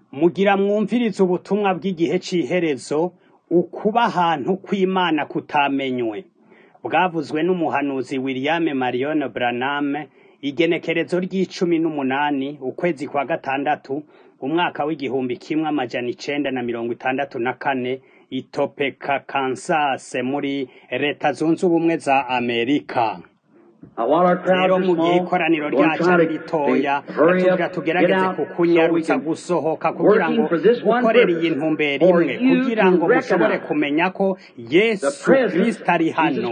mugira mwumvirize ubutumwa bw'igihe c'iherezo ukuba ahantu kw'Imana kutamenywe bwavuzwe n'umuhanuzi William Marion Branham igenekerezo ry'icumi n'umunani ukwezi kwa gatandatu umwaka w'igihumbi kimwe amajana icenda na mirongo itandatu na kane i Topeka Kansas muri leta zunze ubumwe za Amerika rero mu gihe ikoraniro ryacu ari ritoya tugira tugerageze kukunyarutsa gusohoka kugira ngo gukorera iyi ntumbero imwe kugira ngo mushobore kumenya ko yesu kristo ari hano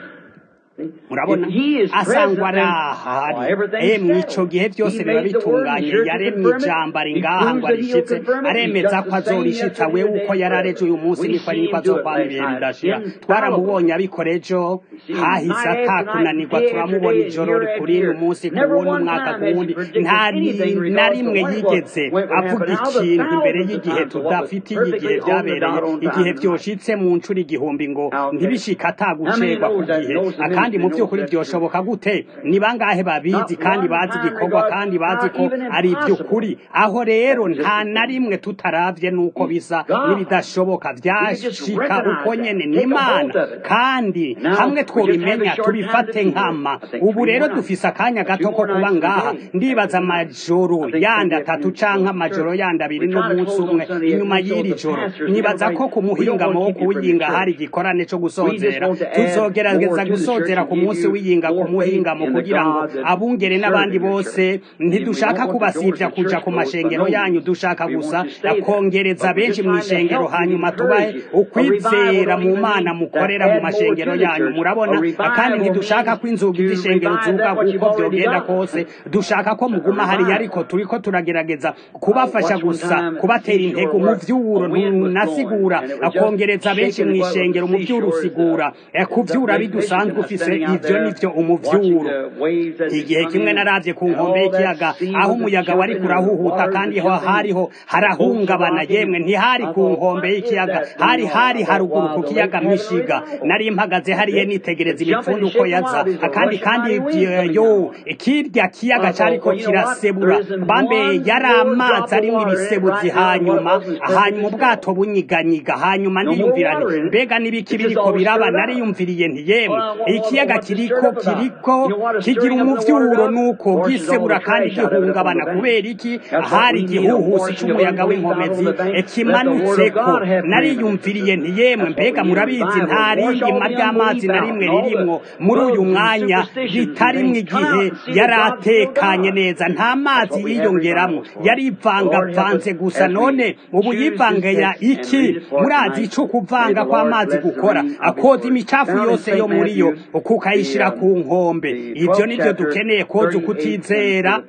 murabona asangwa ari ahari emwe ico gihe byose biba bitunganye yaremye ijambo ari ngaha ngo arishitse aremeza ko azorishitsa wewe uko yari areje uyu munsi niko ari niko azokwama ibihe bidashira twaramubonye abikora ejo hahise atakunanirwa turamubona ijoro kurindi umunsi ku wundi umwaka ku wundi nta na rimwe yigeze avuga ikintu imbere y'igihe tudafitiye igihe byabereye igihe vyoshitse mu ncuro igihumbi ngo ntibishika atagucerwa ku gihe kandi mu by'ukuri byoshoboka gute ni bangahe babizi kandi bazi igikorwa kandi bazi ko ari iby'ukuri aho rero nta na rimwe tutaravye n'uko bisa n'ibidashoboka vyashika uko nyene n'imana kandi hamwe twobimenya tubifate nkama ubu rero dufise akanya gato ko kuba ngaha ndibaza amajoro yandi atatu canke amajoro yandi abiri n'umunsi umwe inyuma y'iri joro nibaza ko ku muhingamo wo kuwiyinga hari igikorane co gusozera tuzogerageza gusozera ku munsi w'iyinga ku muhingamo kugira ngo abungere n'abandi bose ntidushaka kubasivya kuja ku mashengero yanyu dushaka gusa kongereza benshi mu ishengero hanyuma tubahe ukwizera mu mana mukorera mu mashengero yanyu murabona kandi ntidushaka ko inzugi z'ishengero zuga kuko vyogenda kose dushaka ko muguma hariya ariko turiko turagerageza kubafasha gusa kubatera intego mu vyuro ntunasigura kongereza benshi mu ishengero mu vy'urusigura kuvyura bidusanzwe ufise ivyo nivyo umuvyuro igihe kimwe naravye ku nkombe y'ikiyaga aho umuyaga wari kurahuhuta kandi ho hariho harahungabana yemwe ntihari ku nkombe y'ikiyaga hari hari haruguru ku kiyaga mishiga nari mpagaze hariye nitegereza imipfundu uko yaza kandi kandi yo kirya kiyaga cariko kirasebura bambe yari amazi arimwo ibisebuzi hanyuma hanyuma ubwato bunyiganyiga hanyuma ndiyumvira nti mbega n'ibiki biriko biraba nariyumviriye nti yemwe ikiyaga kiriko kiriko kigira umuvyuro nuko bwisebura kandi gihungabana kubera iki hari igihuhusi c'umuyaga w'inkomezi kimanutseko nariyumviriye nti yemwe mbega murabizi nta rindima ry'amazi na rimwe ririmwo muri uyu mwanya ritarimwo igihe yari atekanye neza nta mazi yiyongeramwo yari ivangavanze gusa none ubu yivangaya iki murazi ico kuvanga kw'amazi gukora akoza imicafu yose yo muri yo kukayishira ku nkombe ivyo nivyo dukeneye koza ukutizera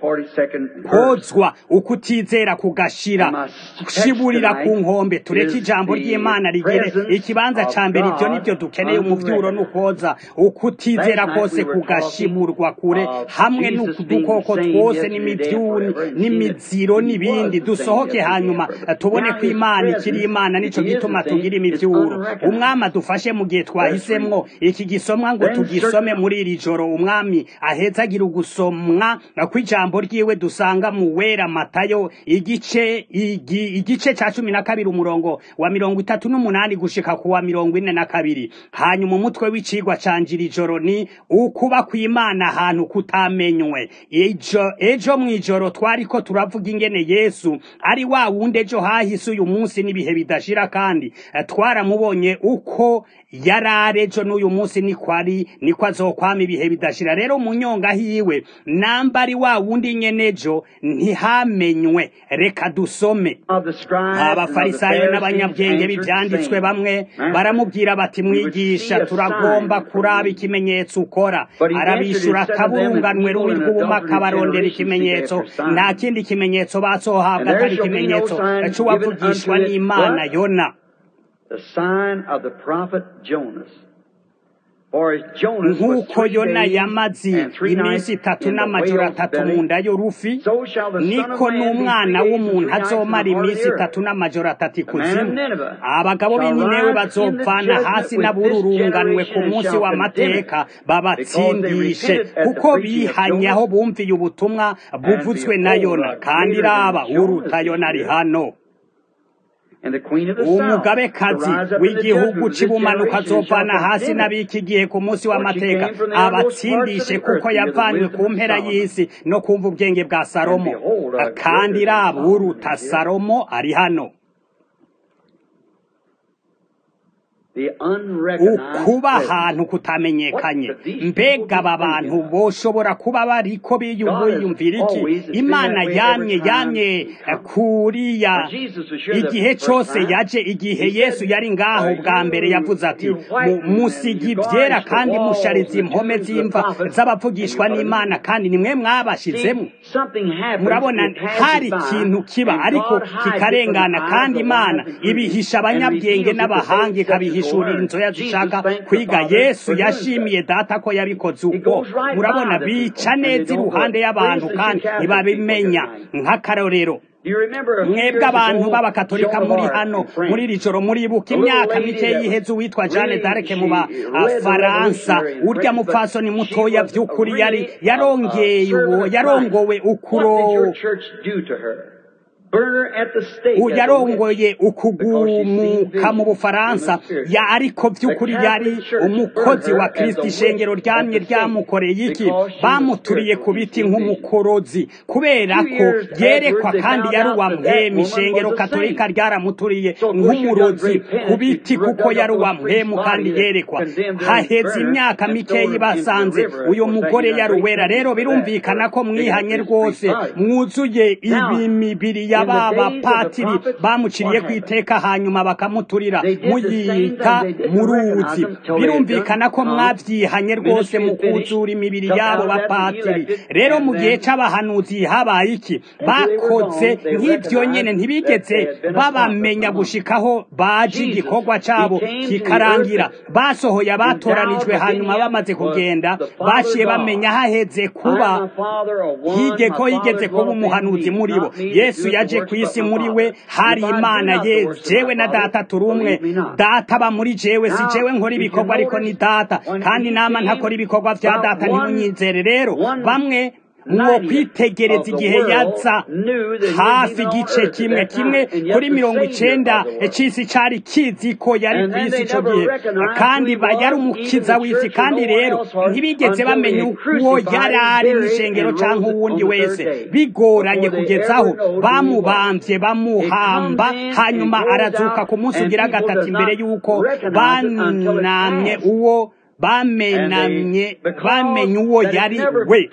kozwa ukutizera kugashira shiburira ku nkombe tureke ijambo ry'imana rigire ikibanza ca mbere ivyo nivyo dukeneye umuvyuro n'ukoza ukutizera kose kugashiburwa kure hamwe n'udukoko twose n'imivyuni n'imiziro n'ibindi dusohoke hanyuma tubone ko imana ikiri imana nico gituma tugira imivyuro umwami adufashe mu gihe twahisemwo iki gisomwa ngo tugisome muri iri joro umwami aheza agira ugusomwa kw'ijambo ryiwe dusanga mu wera matayo igice igi, igice ca cumi na kabiri umurongo wa mirongo itatu n'umunani gushika ku wa mirongo ine na kabiri hanyuma umutwe w'icigwa canje iri joro ni ukuba kw'imana ahantu kutamenywe ejo ejo mw'ijoro twariko turavuga ingene yesu ari wa wundi ejo hahise uyu munsi n'ibihe bidashira kandi twaramubonye uko yarare ejo n'uyu munsi niko ari niko azokwama ibihe bidashira rero mu nyonga hiwe namba ari wa wundi nyene ejo ntihamenywe reka dusome abafarisayo n'abanyabwenge b'ivyanditswe bamwe baramubwira bati mwigisha turagomba kuraba ikimenyetso ukora arabishura akaburunganwe rubi rw'ubumaka barondera ikimenyetso nta kindi kimenyetso bazohabwa atari ikimenyetso c'uwavugishwa n'imana yona the sign of the prophet Jonas. nk'uko yona yamaze iminsi itatu n'amajoro atatu mu nda y'urufi niko n'umwana w'umuntu azomara iminsi itatu n'amajoro atatu ikuzimu abagabo b'ininewe bazovana hasi n'abururunganwe ku munsi w'amateka babatsindishe kuko bihanye aho bumviye ubutumwa buvuzwe na yona kandi iraba uruta yona ari hano umugabekazi w'igihugu cy'ubumanuka azovana hasi n'abiki gihe ku munsi w'amateka abatsindishe kuko yavanywe ku mpera y'isi no kumva ubwenge bwa salomo kandi iraba uruta salomo ari hano ukuba ahantu kutamenyekanye mbega aba bantu boshobora kuba bariko biyumvira iki imana yamye yamye kuriya igihe cyose yaje igihe yesu yari ngaho bwa mbere yavuze ati musigi ibyera kandi mushariza impome z'imva z'abavugishwa n'imana kandi nimwe mwabashizemo murabona hari ikintu kiba ariko kikarengana kandi imana ibihisha abanyabwenge n'abahanga ikabihisha ishuri inzoya zishaka kwiga yesu yashimiye data ko yabikoze uko murabona bica neza iruhande y'abantu kandi ntibabimenya nk'akarorero mwebwe abantu b'abakatolika muri hano muri iri joro muribuka imyaka mike y'iheze uwitwa jeanne d'arc mu bafaransa urya mupfasoni mutoya by'ukuri yari yarongeye uwo yarongowe ukuro yarongoye ukugumuka mu bufaransa ya ariko by'ukuri yari umukozi wa kirisiti ishengero ryamye ryamukoreye iki bamuturiye ku biti nk'umukorozi kubera ko yerekwa kandi yari uwamuhemu ishengero katolika ryaramuturiye nk'umurozi ku biti kuko yari uwamuhemu kandi yerekwa haheze imyaka mikeyi basanze uyu mugore yari uwera rero birumvikana ko mwihanye rwose mwuzuye ibimibiri ya baba patiri bamuciriye ku iteka hanyuma bakamuturira muyita mu ruzi birumvikana ko mwabyihanye rwose mu kuzura imibiri yabo bapatiri rero mu gihe c'abahanuzi habaye iki bakoze nk'ibyo nyene ntibigeze babamenya gushikaho baje igikorwa cabo kikarangira basohoye abatoranijwe hanyuma bamaze kugenda baciye bamenya haheze kuba hige ko yigeze kuba umuhanuzi muri bo yesu yaje ku isi muri we hari imana ye jewe na data turi umwe data aba muri jewe si jewe nkora ibikorwa ariko ni data kandi nama ntakora ibikorwa vya data ntimunyizere rero bamwe mwo kwitegereza igihe yaza hafi igice kimwe kimwe kuri mirongo icenda c'isi cari kizi ko yari ku isi ico gihe kandi yari umukiza w'isi kandi rero ntibigeze bamenya uwo yari ari n'ishengero canke uwundi wese bigoranye kugezaho bamubamvye bamuhamba hanyuma arazuka ku munsi ugira gatatu imbere y'uko banamye uwo bamenamye bamenye uwo yari we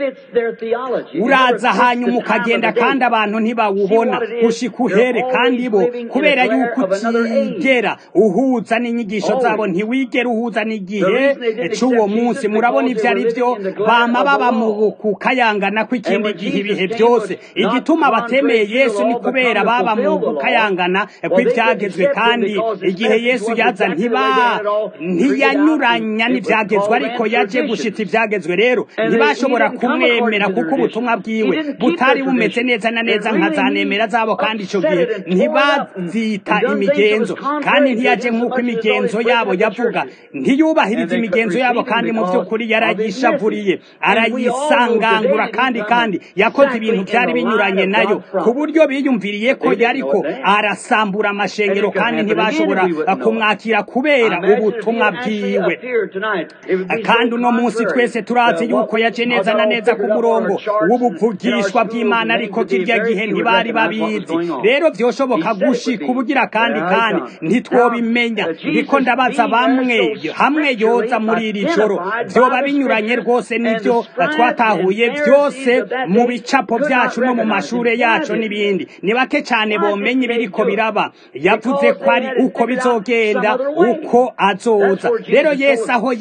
uraza hanyuma ukagenda kandi abantu ntibawubona gushika uhere kandi bo kubera yuko utigera uhuza n'inyigisho zabo ntiwigera uhuza n'igihe c'uwo munsi murabona ivyo ari vyo bama baba mu kukayangana kw'ikindi gihe ibihe byose igituma batemeye yesu ni kubera baba mu kukayangana kw'ivyagezwe kandi igihe yesu yaza ntiba ntiyanyuranya n'ivya ibyagezwe ariko yaje gushitsa ibyagezwe rero ntibashobora kumwemera kuko ubutumwa bwiwe butari bumeze neza na neza nka za nemera zabo kandi icyo gihe ntibazita imigenzo kandi ntiyaje nk'uko imigenzo yabo yavuga ntiyubahiriza imigenzo yabo kandi mu by'ukuri yarayishavuriye arayisangangura kandi kandi yakoze ibintu byari binyuranye nayo ku buryo biyumviriye ko yariko arasambura amashengero kandi ntibashobora kumwakira kubera ubutumwa bwiwe kandi uno munsi twese turazi yuko yaje neza na neza ku murongo w'ubuvugishwa bw'imana ariko kirya gihe ntibari babizi rero byoshoboka gushika ubugira kandi kandi ntitwobimenya ndiko ndabaza bamwe hamwe yoza muri iri joro vyoba binyuranye rwose n'ivyo twatahuye byose mu bicapo byacu no mu mashure yacu n'ibindi ni bake cyane bomenye ibiriko biraba yavuze ko ari uko bizogenda uko azoza rero yesu aho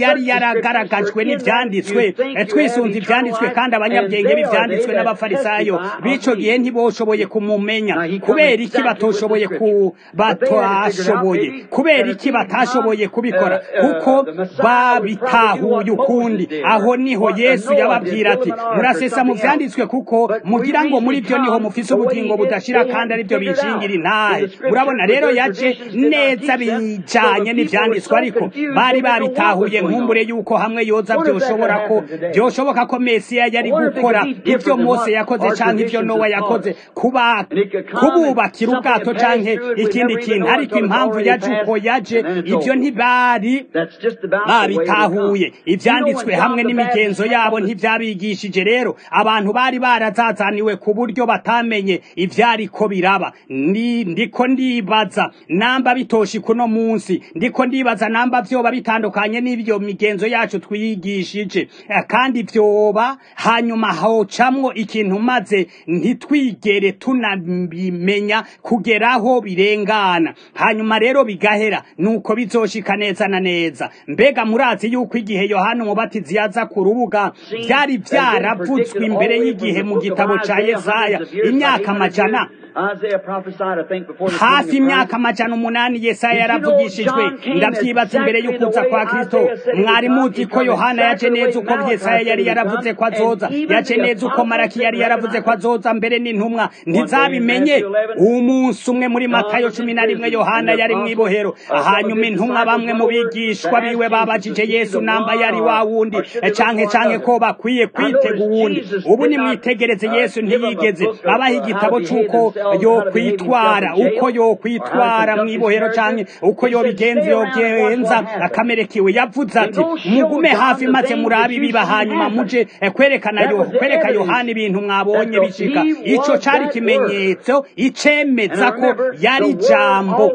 yari yaragaragajwe n'ivyanditswe twisunze ivyanditswe kandi abanyabwenge b'ivyanditswe n'abafarisayo b'ico gihe ntiboshoboye kumumenya kubera iki batoshoboye ku batashoboye kubera iki batashoboye kubikora kuko babitahuye ukundi aho niho yesu yababwira ati murasesa mu vyanditswe kuko mugira ngo muri byo niho mufise ubugingo budashira kandi ari byo bishingira intahe murabona rero yaje neza bijanye n'ivyanditswe ariko bari babitahuye nkumbure yuko hamwe yoza vyoshobora ko vyoshoboka ko mesiya yari gukora ivyo mose yakoze canke ivyo nowa yakoze kuba kububakira ubwato canke ikindi kintu ariko impamvu yaje uko yaje ivyo ntibari babitahuye ivyanditswe hamwe n'imigenzo yabo ntivyabigishije rero abantu bari barazazaniwe ku buryo batamenye ivyariko biraba ni ndiko ndibaza namba bitoshi kuno munsi ndiko ndibaza namba vyoba bitandukanye n'ivyo migenzo yacu twigishije kandi vyoba hanyuma hocamwo ikintu maze ntitwigere tunabimenya kugeraho birengana hanyuma rero bigahera nuko bizoshika neza na neza mbega murazi yuko igihe yohana umubatizi yaza ku rubuga vyari vyaravutswe imbere y'igihe mu gitabo ca yesaya imyaka amajana hafi imyaka amajana umunani yesaya yaravugishijwe ndavyibaza imbere y'ukuza kwa kristo mwari muzi ko yohana yaje neza uko yesaya yari yaravuze ko azoza yaje neza uko maraki yari yaravuze ko azoza mbere n'intumwa ntizabimenye umunsi umwe muri matayo cumi na rimwe yohana yari mw'ibohero hanyuma intumwa bamwe mu bigishwa biwe babajije yesu namba yari wa wundi canke canke ko bakwiye kwitega uwundi ubu nimwitegereze yesu ntiyigeze abaha igitabo c'uko yokwitwara uko yokwitwara mw'ibohero canke uko yobigenza yogenza akamere kiwe yavuze ati mugume hafi maze murabe ibiba hanyuma muje kwerekana yo kwereka yohana ibintu mwabonye bishika ico cari ikimenyetso icemeza ko yari jambo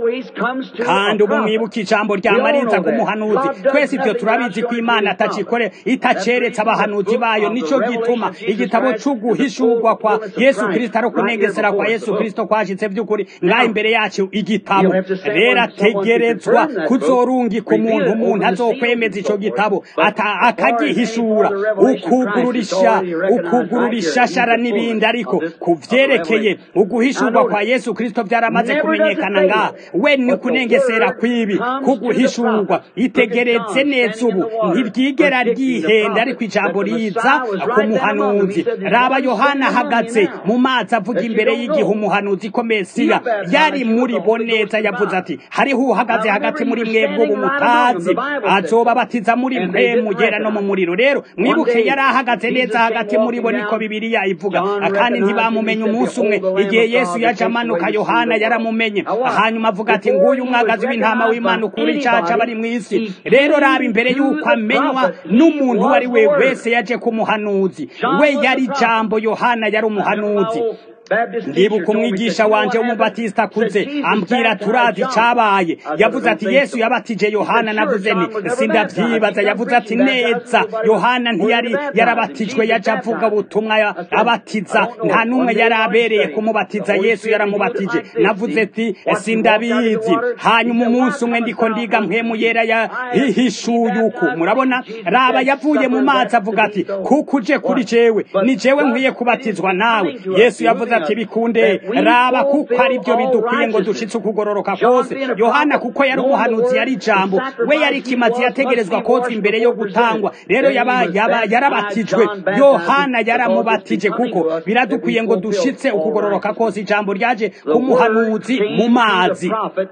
kandi ubu mwibuka ijambo rya mariza k'umuhanuzi twese ivyo turabizi ko imana atacikore itaceretse abahanuzi bayo nico gituma igitabo c'uguhishurwa kwa yesu kristo ari kunengesera kwa yesu kristo kwashitse vy'ukuri ngaho imbere yacu igitabo rero ategerezwa kuzorungika umuntu umuntu azokwemeza ico gitabo akagihishura ukugururisha ukugurura ishashara n'ibindi ariko ku vyerekeye uguhishurwa kwa yesu kristo vyaramaze kumenyekana ngaha we ni kunengesera kw'ibi kuguhishurwa itegeretse neza ubu ntiryigera ryihenda ariko ijambo riza ku muhanuzi raba yohana ahagaze mu mazi avuga imbere y'igihe umuhanuzi ko mesiya yari muri bo neza yavuze ati hariho uhagaze hagati muri mwebwe ubu mutazi azobabatiza muri mwe mugera no mu muriro rero mwibuke yari ahagaze neza hagati muri bo niko bibiliya ivuga kandi ntibamumenye umunsi umwe igihe yesu yaje amanuka yohana yaramumenye hanyuma avuga ati nguyu umwagazi w'intama w'imana ukura icaca bari mu isi rero raba imbere y'uko amenywa n'umuntu uwo ari we wese yaje kumuhanuzi we yari jambo yohana yari umuhanuzi ndibuka umwigisha wanje w'umubatisita akuze ambwira turazi cabaye yavuze ati yesu yabatije yohana navuze nti sindavyibaza yavuze ati neza yohana ntiyari yarabatijwe yaje avuga ubutumwa abatiza nta n'umwe yari abereye kumubatiza yesu yaramubatije navuze ati sindabizi hanyuma umunsi umwe ndiko ndiga mpwemu yera yahishuye uku murabona raba yavuye mu mazi avuga ati kuko uje kuri jewe ni jewe nkwiye kubatizwa nawe yesu yavuze ati bikunde raba kuko ari byo bidukwiye ngo dushitse ukugororoka kose yohana kuko yari umuhanuzi yari ijambo we yari ikimazi yategerezwa koza imbere yo gutangwa rero yaba yaba yarabatijwe yohana yaramubatije kuko biradukwiye ngo dushitse ukugororoka kose ijambo ryaje kumuhanuzi mu mazi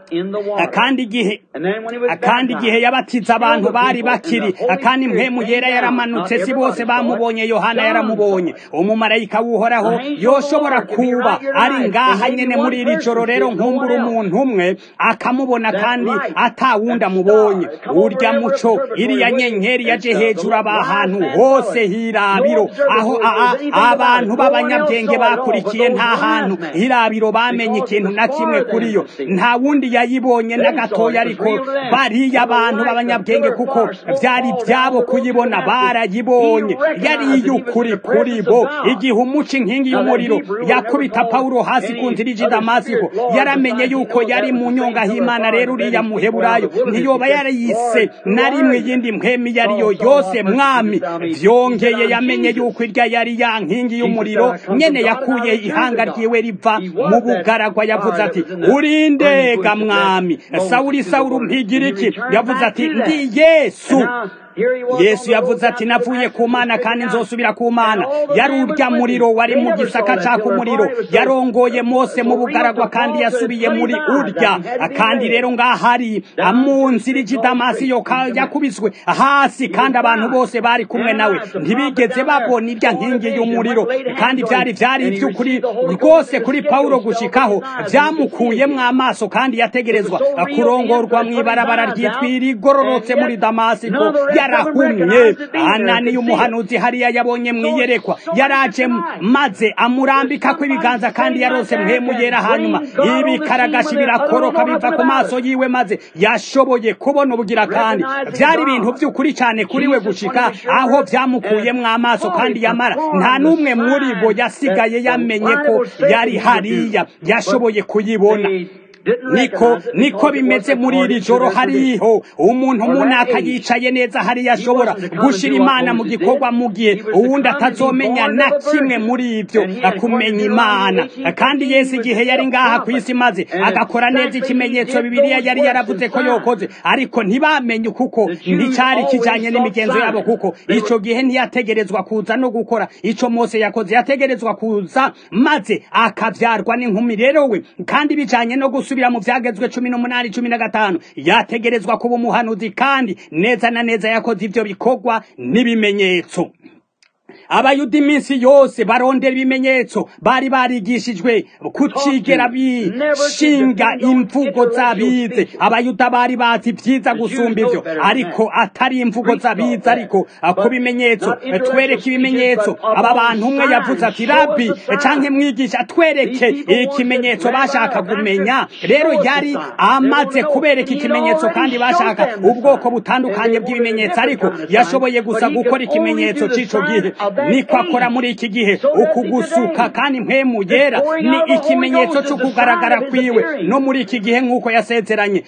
kandi igihe kandi igihe yabatiza abantu bari bakiri kandi mpemu yera yaramanutse si bose bamubonye yohana yaramubonye umumarayika w'uhoraho yoshobora kuba ari ngaha nyene muri iri joro rero nkumbura umuntu umwe akamubona kandi atawundi amubonye urya muco iriya nyenyeri yaje hejuru abahantu hose hirabiro aho abantu b'abanyabwenge bakurikiye nta hantu hirabiro bamenye ikintu na kimwe kuri yo nta wundi yayibonye na gatoya ariko bariya abantu b'abanyabwenge kuko byari byabo kuyibona barayibonye yari iy'ukuri kuri bo igihe umuca inkingi y'umuriro ya yakubita pawulo hasi ku nzira iji damasiko yaramenye yuko yari mu nyonga h'imana rero uriya muheburayo ntiyoba yarayise na rimwe iyindi mpwemi iyo ariyo yose mwami vyongeye yamenye yuko irya yari ya nkingi y'umuriro nyene yakuye ihanga ryiwe riva mu bugaragwa yavuze ati urindega mwami sawuli sawuli umpigira iki yavuze ati ndi yesu yesu yavuze ati navuye ku mana kandi nzosubira ku mana yari urya muriro wari mu gisaka caka umuriro yarongoye mose mu bugaragwa kandi yasubiye muri urya kandi rero ngahari mu nzira iji damasi yo yakubiswe hasi kandi abantu bose bari kumwe nawe ntibigeze babona irya nkingi y'umuriro kandi byari byari iby'ukuri rwose kuri pawulo gushikaho byamukuyemwo amaso kandi yategerezwa kurongorwa mu ibarabara ryitwira igororotse muri damasiko yarahumye anani y'umuhanuzi hariya yabonye mwiyerekwa yaraje maze amurambika ko ibiganza kandi yarose mpemu yera hanyuma ibikaragashi birakoroka biva ku maso yiwe maze yashoboye kubona ubugira kandi byari ibintu by'ukuri cyane kuri we gushika aho byamukuyemwo amaso kandi yamara nta n'umwe muri bo yasigaye yamenye ko yari hariya yashoboye kuyibona niko niko bimeze muri iri joro hariho umuntu munaka yicaye neza hariya ashobora gushira imana mu gikorwa mu gihe uwundi atazomenya na kimwe muri ibyo kumenya imana kandi yesu igihe yari ngaha ku isi maze agakora neza ikimenyetso bibiliya yari yaravuze ko yokoze ariko ntibamenye kuko nticyari kijanye n'imigenzo yabo kuko ico gihe ntiyategerezwa kuza no gukora ico mose yakoze yategerezwa kuza maze akavyarwa n'inkumi rero we kandi bijanye no gusa gusubira mu byagezwe cumi n'umunani cumi na gatanu yategerezwa kuba umuhanuzi kandi neza na neza yakoze ibyo bikorwa n'ibimenyetso abayuda iminsi yose barondera ibimenyetso bari barigishijwe kutigera bishinga imvugo z'abize abayuda bari bazi byiza gusumba ibyo ariko atari imvugo z'abize ariko ku bimenyetso twereke ibimenyetso aba bantu umwe yavuze ati rabi canke mwigisha twereke ikimenyetso bashaka kumenya rero yari amaze kubereka ikimenyetso kandi bashaka ubwoko butandukanye bw'ibimenyetso ariko yashoboye gusa gukora ikimenyetso c'ico gihe niko akora muri iki gihe ukugusuka kandi mpemu yera ni ikimenyetso cyo kugaragara kwiwe no muri iki gihe nk'uko yasezeranye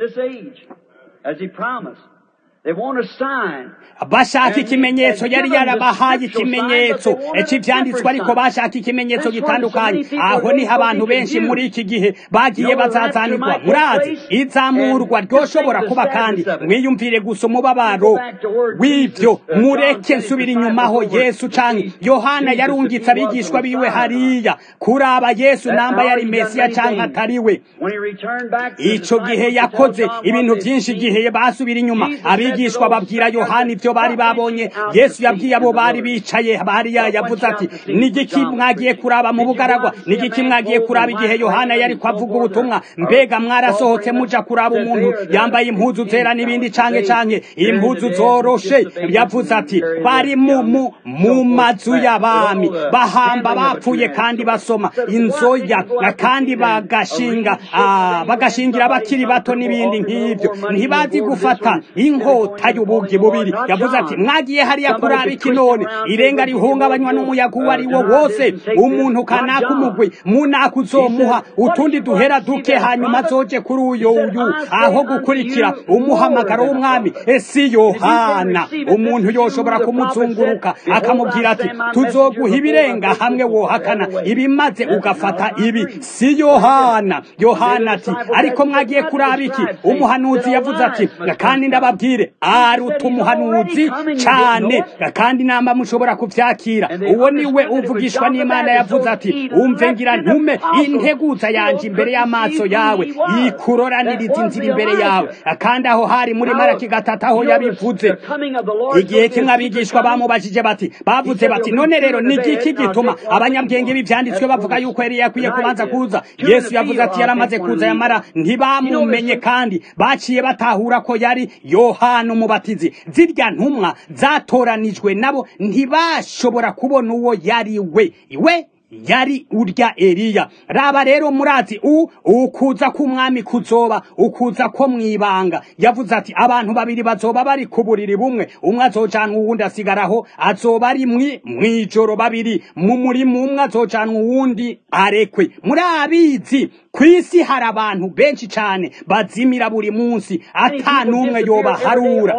bashaka ikimenyetso yari yarabahaye ikimenyetso cy'ibyanditswe ariko bashaka ikimenyetso gitandukanye aho niho abantu benshi muri iki gihe bagiye bazazanirwa murazi izamurwa ryoshobora kuba kandi mwiyumvire gusa umubabaro w'ibyo mureke nsubira inyuma aho yesu canke yohana yarungitse abigishwa biwe hariya kuraba yesu namba yari mesiya canke atariwe ico gihe yakoze ibintu byinshi igihe basubira inyuma abigishwa babwira yohana ibyo bari babonye yesu yabwiye abo bari bicaye hariya yavuze ati nigiki mwagiye kuraba mu bugaragwa nigiki mwagiye kuraba igihe yohana yari kwavuga ubutumwa mbega mwarasohotse muja kuraba umuntu yambaye impuzu zera n'ibindi canke canke impuzu zoroshe yavuze ati bari mu mu mu mazu y'abami bahamba bapfuye kandi basoma inzoya kandi bagashinga bagashingira abakiri bato n'ibindi nk'ibyo ntibazi gufata inkota y'ubugi bubiri yavuze ati mwagiye hariya kuraba iki none irenga rihungabanywa n'umuyaga uwo ari wo wose umuntu kanaka umugwi munaka uzomuha utundi duhera duke hanyuma azoje kuri uyo uyu aho gukurikira umuhamagaro w'umwami esi yohana umuntu yoshobora kumuzunguruka akamubwira ati tuzoguha ibirenga hamwe wohakana ibimaze ugafata ibi si yohana yohana ati ariko mwagiye kuraba iki umuhanuzi yavuze ati kandi ndababwire aruta umuhanuzi cyane kandi namba mushobora kubyakira uwo niwe uvugishwa n'imana yavuze ati umve ngira ntume integuza yanje imbere y'amaso yawe ikuroraniriza inzira imbere yawe kandi aho hari muri maraki gatatu aho yabivuze igihe kimwe abigishwa bamubajije bati bavuze bati none rero ni igiki gituma abanyabwenge b'ibyanditswe bavuga yuko yari yakwiye kubanza kuza yesu yavuze ati yaramaze kuza yamara ntibamumenye kandi baciye batahura ko yari yohana umubatizi zirya ntumwa zatoranijwe nabo ntibashobora kubona uwo yari we we yari urya Eliya raba rero murazi u ukuza k'umwami kuzoba ukuza ko mwibanga yavuze ati abantu babiri bazoba bari ku buriri bumwe umwe azojana uwundi asigaraho azoba ari mwi mwijoro babiri mu murimo umwe azojana uwundi arekwe murabizi ku isi hari abantu benshi cyane bazimira buri munsi ata n'umwe yobaharura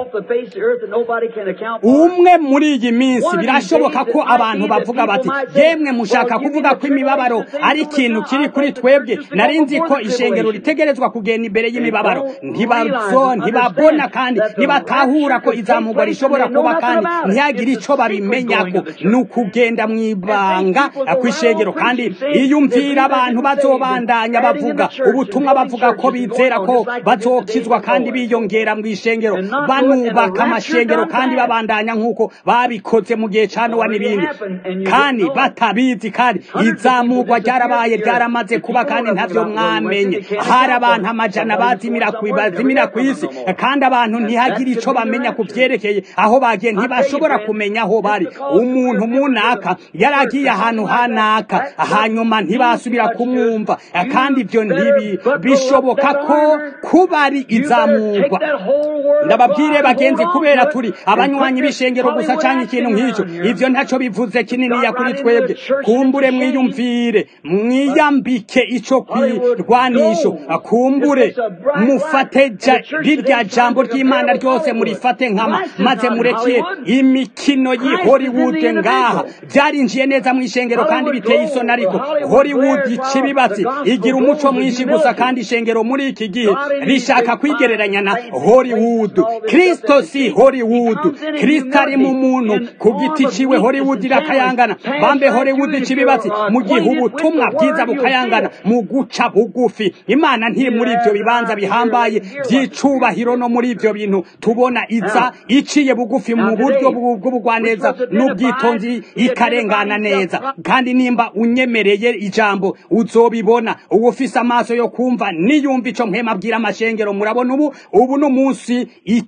umwe muri iyi minsi birashoboka ko abantu bavuga bati yemwe mushaka kuvuga ko imibabaro ari ikintu kiri kuri twebwe nari nzi ko ishengero ritegerezwa kugenda imbere y'imibabaro ntibazo ntibabona kandi ntibatahura ko izamugwa rishobora kuba kandi ntihagire icyo babimenyako ni ukugenda mu ibanga ku ishengero kandi iyumvira abantu bazobandanya bavuga ubutumwa bavuga ko bizera ko bazokizwa kandi biyongera mu ishengero banubaka amashengero kandi babandanya nk'uko babikoze mu gihe cya nowa n'ibindi kandi batabizi kandi izamurwa ryarabaye ryaramaze kuba kandi ntabyo mwamenye hari abantu amajana bazimira ku bazimira ku isi kandi abantu ntihagire icyo bamenya ku byerekeye aho bagiye ntibashobora kumenya aho bari umuntu munaka yaragiye ahantu hanaka hanyuma ntibasubira kumwumva kandi ibyo ntibi bishoboka ko kuba ari izamurwa ndababwire bagenzi kubera turi abanywanyi b'ishengero gusa cyangwa ikintu nk'icyo ibyo ntacyo bivuze kininiya kuri twebwe kumbure mwiyumvire mwiyambike icyo kwirwanisho kumbure mufate rirya jambo ry'imana ryose murifate nkama maze mureke imikino y'i hollywood ngaha byarinjiye neza mu ishengero kandi biteye isoni ariko hollywood ikibibatsi igira umuco mwinshi gusa kandi ishengero muri iki gihe rishaka kwigereranya na hollywood kristo si hollywood kristo ari mu muntu ku giti ciwe hollywood irakayangana bambe hollywood ikibibatsi mu gihe ubutumwa bwiza bukayangana mu guca bugufi imana ntiri muri ibyo bibanza bihambaye by'icubahiro no muri ibyo bintu tubona iza iciye bugufi mu buryo bw'ubugwaneza n'ubwitonzi ikarengana neza kandi nimba unyemereye ijambo uzobibona uba ufise amaso yo kumva niyumva ico mpema abwira amashengero murabona ubu ubu n'umunsi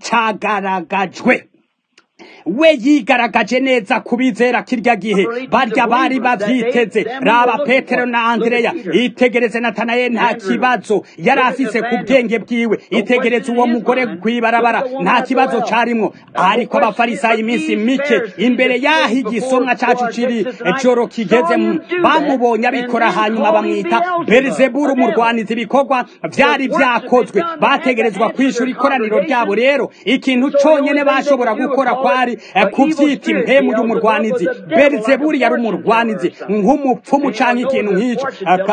icagaragajwe we yigaragaje neza kubizera kirya gihe barya bari bavyiteze raba petero na andreya itegereze natanayeli nta kibazo yari afise ku bwenge bwiwe itegereze uwo mugore kwibarabara nta kibazo carimwo ariko abafarisayo iminsi mike imbere y'aho igisomwa cacu kiri joro kigeze bamubonye abikora hanyuma bamwita berizeburu umurwanizi ibikorwa vyari vyakozwe bategerezwa kwishura ikoraniro ryabo rero ikintu conyene bashobora gukora kwari kuvyita impemu y'umurwanizi berizeburi yari umurwanizi nk'umupfumu canke ikintu nk'ico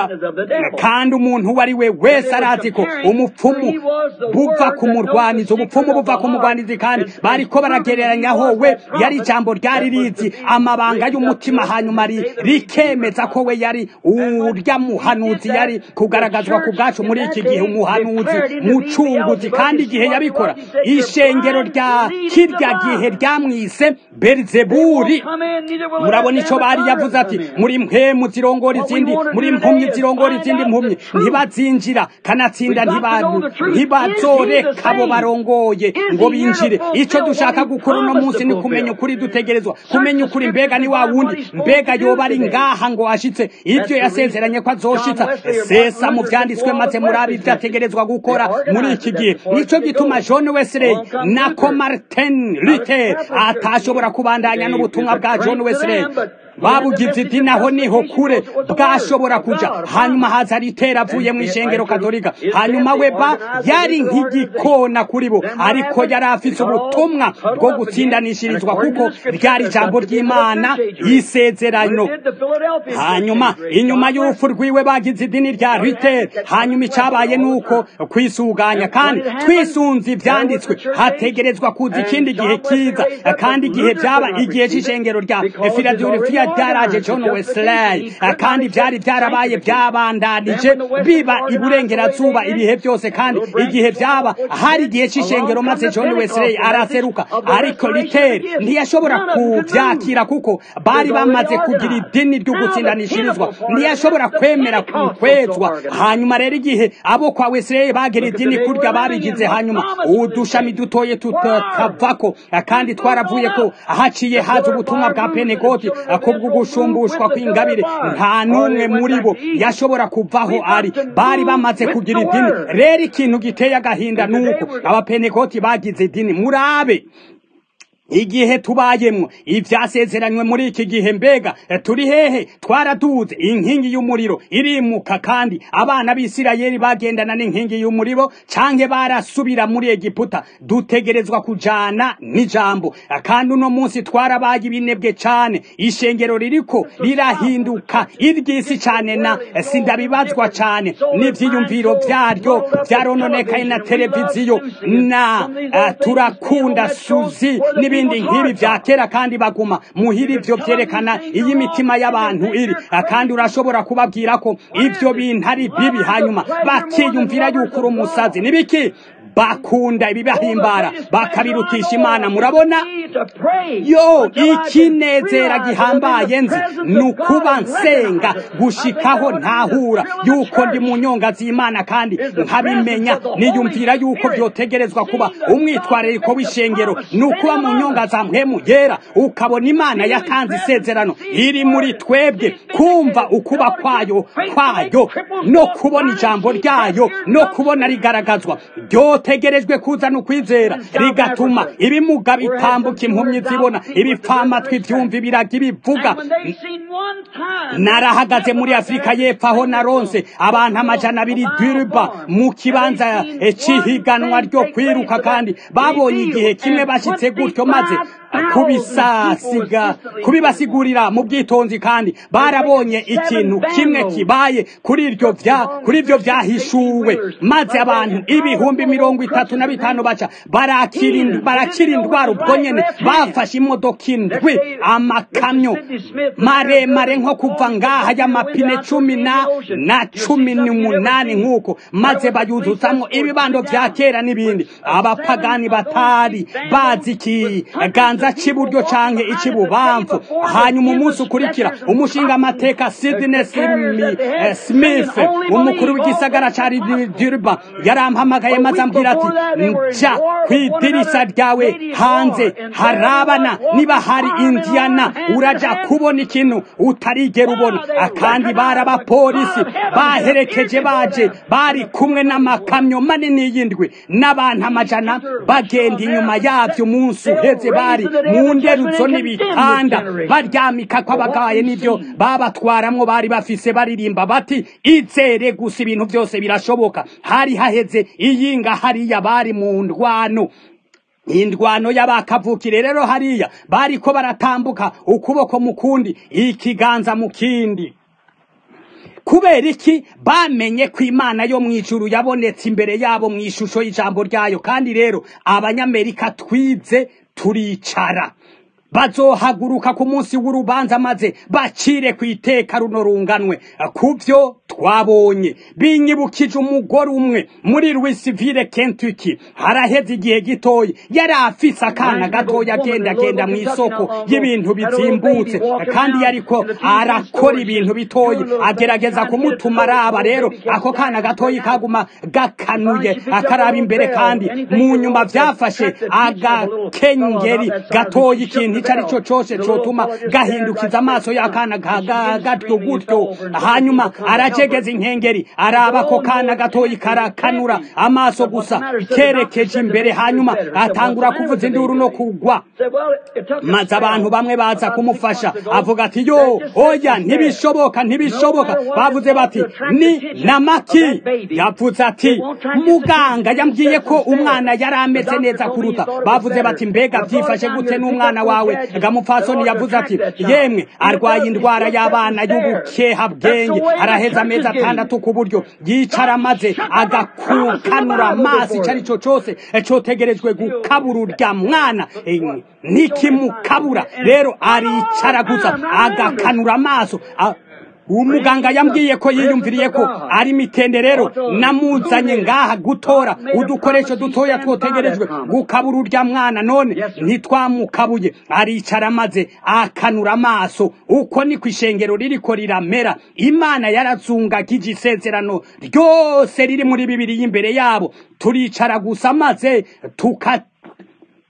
kandi umuntu uwo ari we wese arazi ko umupfumu buva ku murwanizi ubupfumu buva ku murwanizi kandi bariko baragereranyaho we yari ijambo ryari rizi amabanga y'umutima hanyuma rikemeza ko we yari urya muhanuzi yari kugaragazwa ku bwacu muri iki gihe umuhanuzi mucunguzi kandi igihe yabikora ishengero rya kirya gihe ryamwise berizeburi murabona ico bari yavuze ati muri mpemu zirongora izindi muri mpumyi zirongora izindi mpumyi ntibazinjira kanatsinda ntibazoreka abo barongoye ngo binjire ico dushaka gukora uno munsi ni kumenya ukuri dutegerezwa kumenya ukuri mbega ni wa wundi mbega yoba ari ngaha ngo ashitse ivyo yasezeranye ko azoshitsa sesa mu vyanditswe maze murabi ivyo ategerezwa gukora muri iki gihe nico gituma john wesley na ko martin luther atashobora kubandanya n'ubutumwa bwa john wesley babugize idini aho niho kure bwashobora kuja hanyuma haza ritera avuye mu ishengero katolika hanyuma weba yari nk'igikona kuri bo ariko yari afise ubutumwa bwo gutsindanishirizwa kuko ryari ijambo ry'imana y'isezerano hanyuma inyuma y'urupfu rwiwe bagize idini rya ritera hanyuma icabaye nuko kwisuganya kandi twisunze ivyanditswe hategerezwa kuza ikindi gihe kiza kandi igihe byaba igihe c'ishengero rya filadelfiya byaraje john wesley kandi byari byarabaye byabandanije biba iburengerazuba ibihe byose kandi igihe byaba hari igihe c'ishengero maze john wesley araseruka ariko riteri ntiyashobora kuvyakira kuko bari bamaze kugira idini ryo gutsindanishirizwa ntiyashobora kwemera kwezwa hanyuma rero igihe abo kwa wesley bagira idini kurya babigize hanyuma udushami dutoye tutakavako kandi twaravuye ko haciye haza ubutumwa bwa penekoti kubw'ugushumbushwa kw'ingabire nta n'umwe muri bo yashobora kuvaho ari bari bamaze kugira idini rero ikintu giteye agahinda nuko abapenekoti bagize idini murabe igihe tubayemwo ivyasezeranywe muri iki gihe mbega turi hehe twaraduze inkingi y'umuriro irimuka kandi abana b'isirayeli bagendana n'inkingi y'umuriro canke barasubira muri egiputa dutegerezwa kujana n'ijambo kandi uno munsi twarabaye ibinebwe cane ishengero ririko rirahinduka iry'isi cane na sindabibazwa cane n'ivyiyumviro vyaryo vyarononekaye na televiziyo na uh, turakunda suzi n'ibindi nk'ibi vya kera kandi baguma muhira ivyo vyerekana iyo imitima y'abantu iri kandi urashobora kubabwira ko ivyo bintu ari bibi hanyuma bakiyumvira yuko uri umusazi nibiki bakunda ibibahimbara bakabirutisha imana murabona yo ikinezera gihambaye nzi ni ukuba nsenga gushikaho ntahura yuko ndi mu nyonga z'imana kandi nkabimenya niyumvira yuko byotegerezwa kuba umwitwarariko w'ishengero ni ukuba mu nyonga za mpemu yera ukabona imana yatanze isezerano iri muri twebwe kumva ukuba kwayo kwayo no kubona ijambo ryayo no kubona rigaragazwa ryotegerejwe kuzana ukwizera rigatuma ibimuga bitambuka impumyi zibona ibipfamatwi byumva ibiraga ibivuga narahagaze muri afurika y'epfo aho naronse abantu amajana abiri diriba mu kibanza cy'ihiganwa ryo kwiruka kandi babonye igihe kimwe bashyitse gutyo maze kubisasiga kubibasigurira mu bwitonzi kandi barabonye ikintu kimwe kibaye kuri iryo vya kuri ibyo vyahishuwe maze abantu ibihumbi mirongo itatu na bitanu baca barakira barakira indwara ubwo nyene bafashe imodoka indwi amakamyo maremare nko kuva ngaha y'amapine cumi na na cumi n'umunani nk'uko maze bayuzuzamwo ibibando vya kera n'ibindi abapagani batari bazi ikiganza c'iburyo canke ic'ibubamfu hanyuma umunsi ukurikira umushinga amateka Sidney Smith umukuru w'igisagara ca Durban yarampamagaye maze ambwira ati nja kw'idirisha ryawe hanze harabana niba hari Indiana uraja kubona ikintu utarigera ubona kandi bari abapolisi baherekeje baje bari kumwe n'amakamyo manini y'indwi n'abantu amajana bagenda inyuma yavyo umunsi uheze bari mu nderuzo n'ibitanda baryamika kw'abagaye n'ivyo babatwaramwo bari bafise baririmba bati izere gusa ibintu byose birashoboka hari haheze iyinga hariya bari mu ndwano indwano y'abakavukire rero hariya bariko baratambuka ukuboko mu kundi ikiganza mu kindi kubera iki bamenye ko imana yo mu ijuru yabonetse imbere yabo mu ishusho y'ijambo ryayo kandi rero abanyamerika twize turicara bazohaguruka ku munsi w'urubanza maze bacire ku iteka runo runganwe ku byo twabonye binyibukije umugore umwe muri Louisville Kentucky haraheze igihe gitoyi yari afise akana gatoya agenda agenda mu isoko y'ibintu bizimbutse kandi yariko arakora ibintu bitoyi agerageza kumutuma araba rero ako kana gatoyi kaguma gakanuye akaraba imbere kandi mu nyuma vyafashe agakengeri gatoyi ikintu icyo ari cyo cyose cyotuma gahindukiza amaso y'akana gatyo gutyo hanyuma aracegeza inkengeri araba ko kana gatoyi karakanura amaso gusa kerekeje imbere hanyuma atangura kuvuza induru no kugwa maze abantu bamwe baza kumufasha avuga ati yo oya ntibishoboka ntibishoboka bavuze bati ni namaki yavuze ati muganga yambwiye ko umwana yari ameze neza kuruta bavuze bati mbega byifashe gute n'umwana wawe gamupfasoni yavuze ati yemwe arwaye indwara y'abana y'ubukeha bwenge araheza amezi atandatu ku buryo yicara maze agakukanura amaso icyo ari cyo cyose cyotegerejwe gukabura urya mwana ntikimukabura rero aricara gusa agakanura amaso umuganga yambwiye ko yiyumviriye ko ari mitende rero namuzanye ngaha gutora udukoresho dutoya twotegerejwe gukabura urya mwana none ntitwamukabuye aricara maze akanura amaso uko ni ku ishengero ririko riramera imana yarazungagije isezerano ryose riri muri bibiri y'imbere yabo turicara gusa maze tuka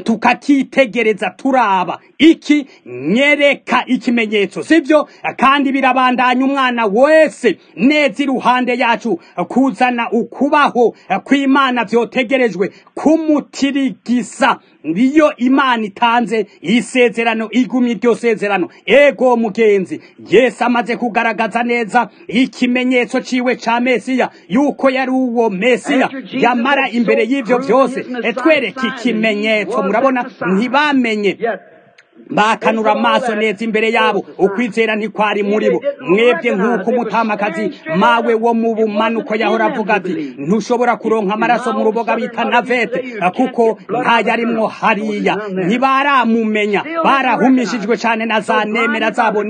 tukakitegereza turaba iki nyereka ikimenyetso sibyo kandi birabandanya umwana wese neza iruhande yacu kuzana ukubaho kw'imana vyotegerejwe kumutirigisa niyo imana itanze isezerano igumye iryo sezerano ego mugenzi yesu amaze kugaragaza neza ikimenyetso ciwe ca mesiya yuko yari uwo mesiya yamara imbere y'ivyo vyose etwereka ikimenyetso murabona ntibamenye bakanura amaso neza imbere yabo ukwizera ntikwari muri bo mwebwe nk'uko umutamakazi mawe wo mu bumanuko yahora avuga ati ntushobora kuronka amaraso mu ruboga bita navete kuko ntayarimwo hariya ntibaramumenya barahumishijwe cyane na za nemera zabo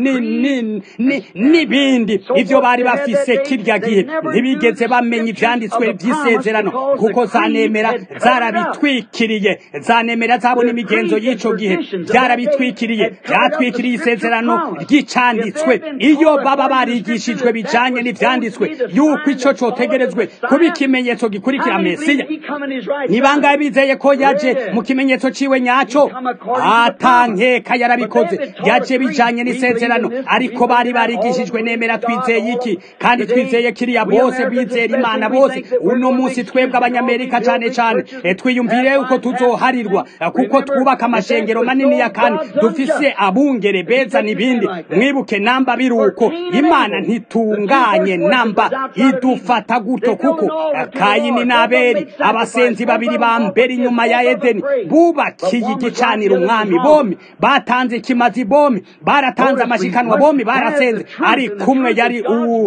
n'ibindi ibyo bari bafise kirya gihe ntibigeze bamenya ibyanditswe by'isezerano kuko za nemera zarabitwikiriye za nemera zabo n'imigenzo y'icyo gihe byarabitwikiriye byatwikiriye byatwikiriye isezerano ry'icanditswe iyo baba barigishijwe bijanye n'ivyanditswe yuko ico cotegerezwe kuba ikimenyetso gikurikira mesiya ni bangahe bizeye ko yaje mu kimenyetso ciwe nyaco atankeka yarabikoze yaje bijanye n'isezerano ariko bari barigishijwe nemera twizeye iki kandi twizeye kiriya bose bizera imana bose uno munsi twebwe abanyamerika cane cane twiyumvire uko tuzoharirwa kuko twubaka amashengero manini ya kandi dufise abungere beza n'ibindi mwibuke namba biruko imana ntitunganye namba idufata guto kuko kayini n'aberi abasenzi babiri ba mbere inyuma ya edeni bubakiye igicaniro umwami bomi batanze ikimazi bomi baratanze amashikanwa bomi barasenze ari kumwe yari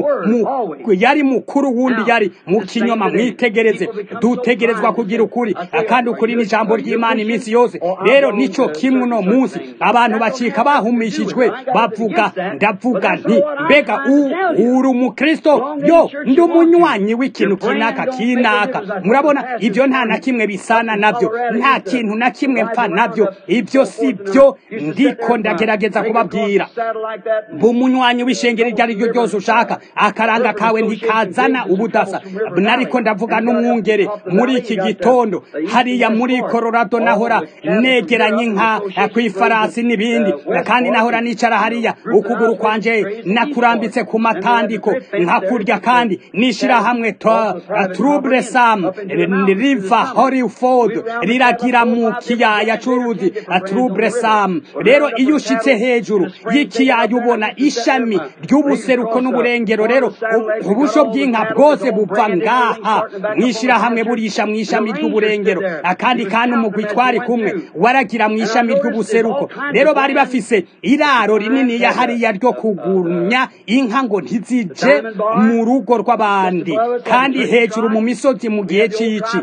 yari mukuru wundi yari mu kinyoma mwitegereze dutegerezwa kugira ukuri kandi ukuri n'ijambo ry'imana iminsi yose rero nico kimwe uno munsi abantu bacika bahumishijwe bavuga ndavuga nti mbega uri umukristo yo ndi umunywanyi w'ikintu kinaka kinaka murabona ibyo nta na kimwe bisana nabyo nta kintu na kimwe mpfa nabyo ibyo si byo ndiko ndagerageza kubabwira bumunywanyi w'ishengero iryo ari ryo ryose ushaka akaranga kawe ntikazana ubudasa nariko ndavuga n'umwungere muri iki gitondo hariya muri Colorado nahora negeranye nka kw'ifarasi n'ibindi kandi nahora nicara hariya ukuguru kwanje nakurambitse ku matandiko nkakurya kandi nishira hamwe trouble sam river Hollywood riragira mu kiyaya c'uruzi trouble sam rero iyo ushitse hejuru y'ikiyaya ubona ishami ry'ubuseruko n'uburengero rero ubusho bw'inka bwose buva ngaha mwishira hamwe burisha mw'ishami ry'uburengero akandi kandi umugwi twari kumwe waragira mw'ishami ry'ubuseruko rero bari bafise iraro rinini ya hariya ryo kugumya inka ngo ntizije mu rugo rw'abandi kandi hejuru mu misozi mu gihe c'ici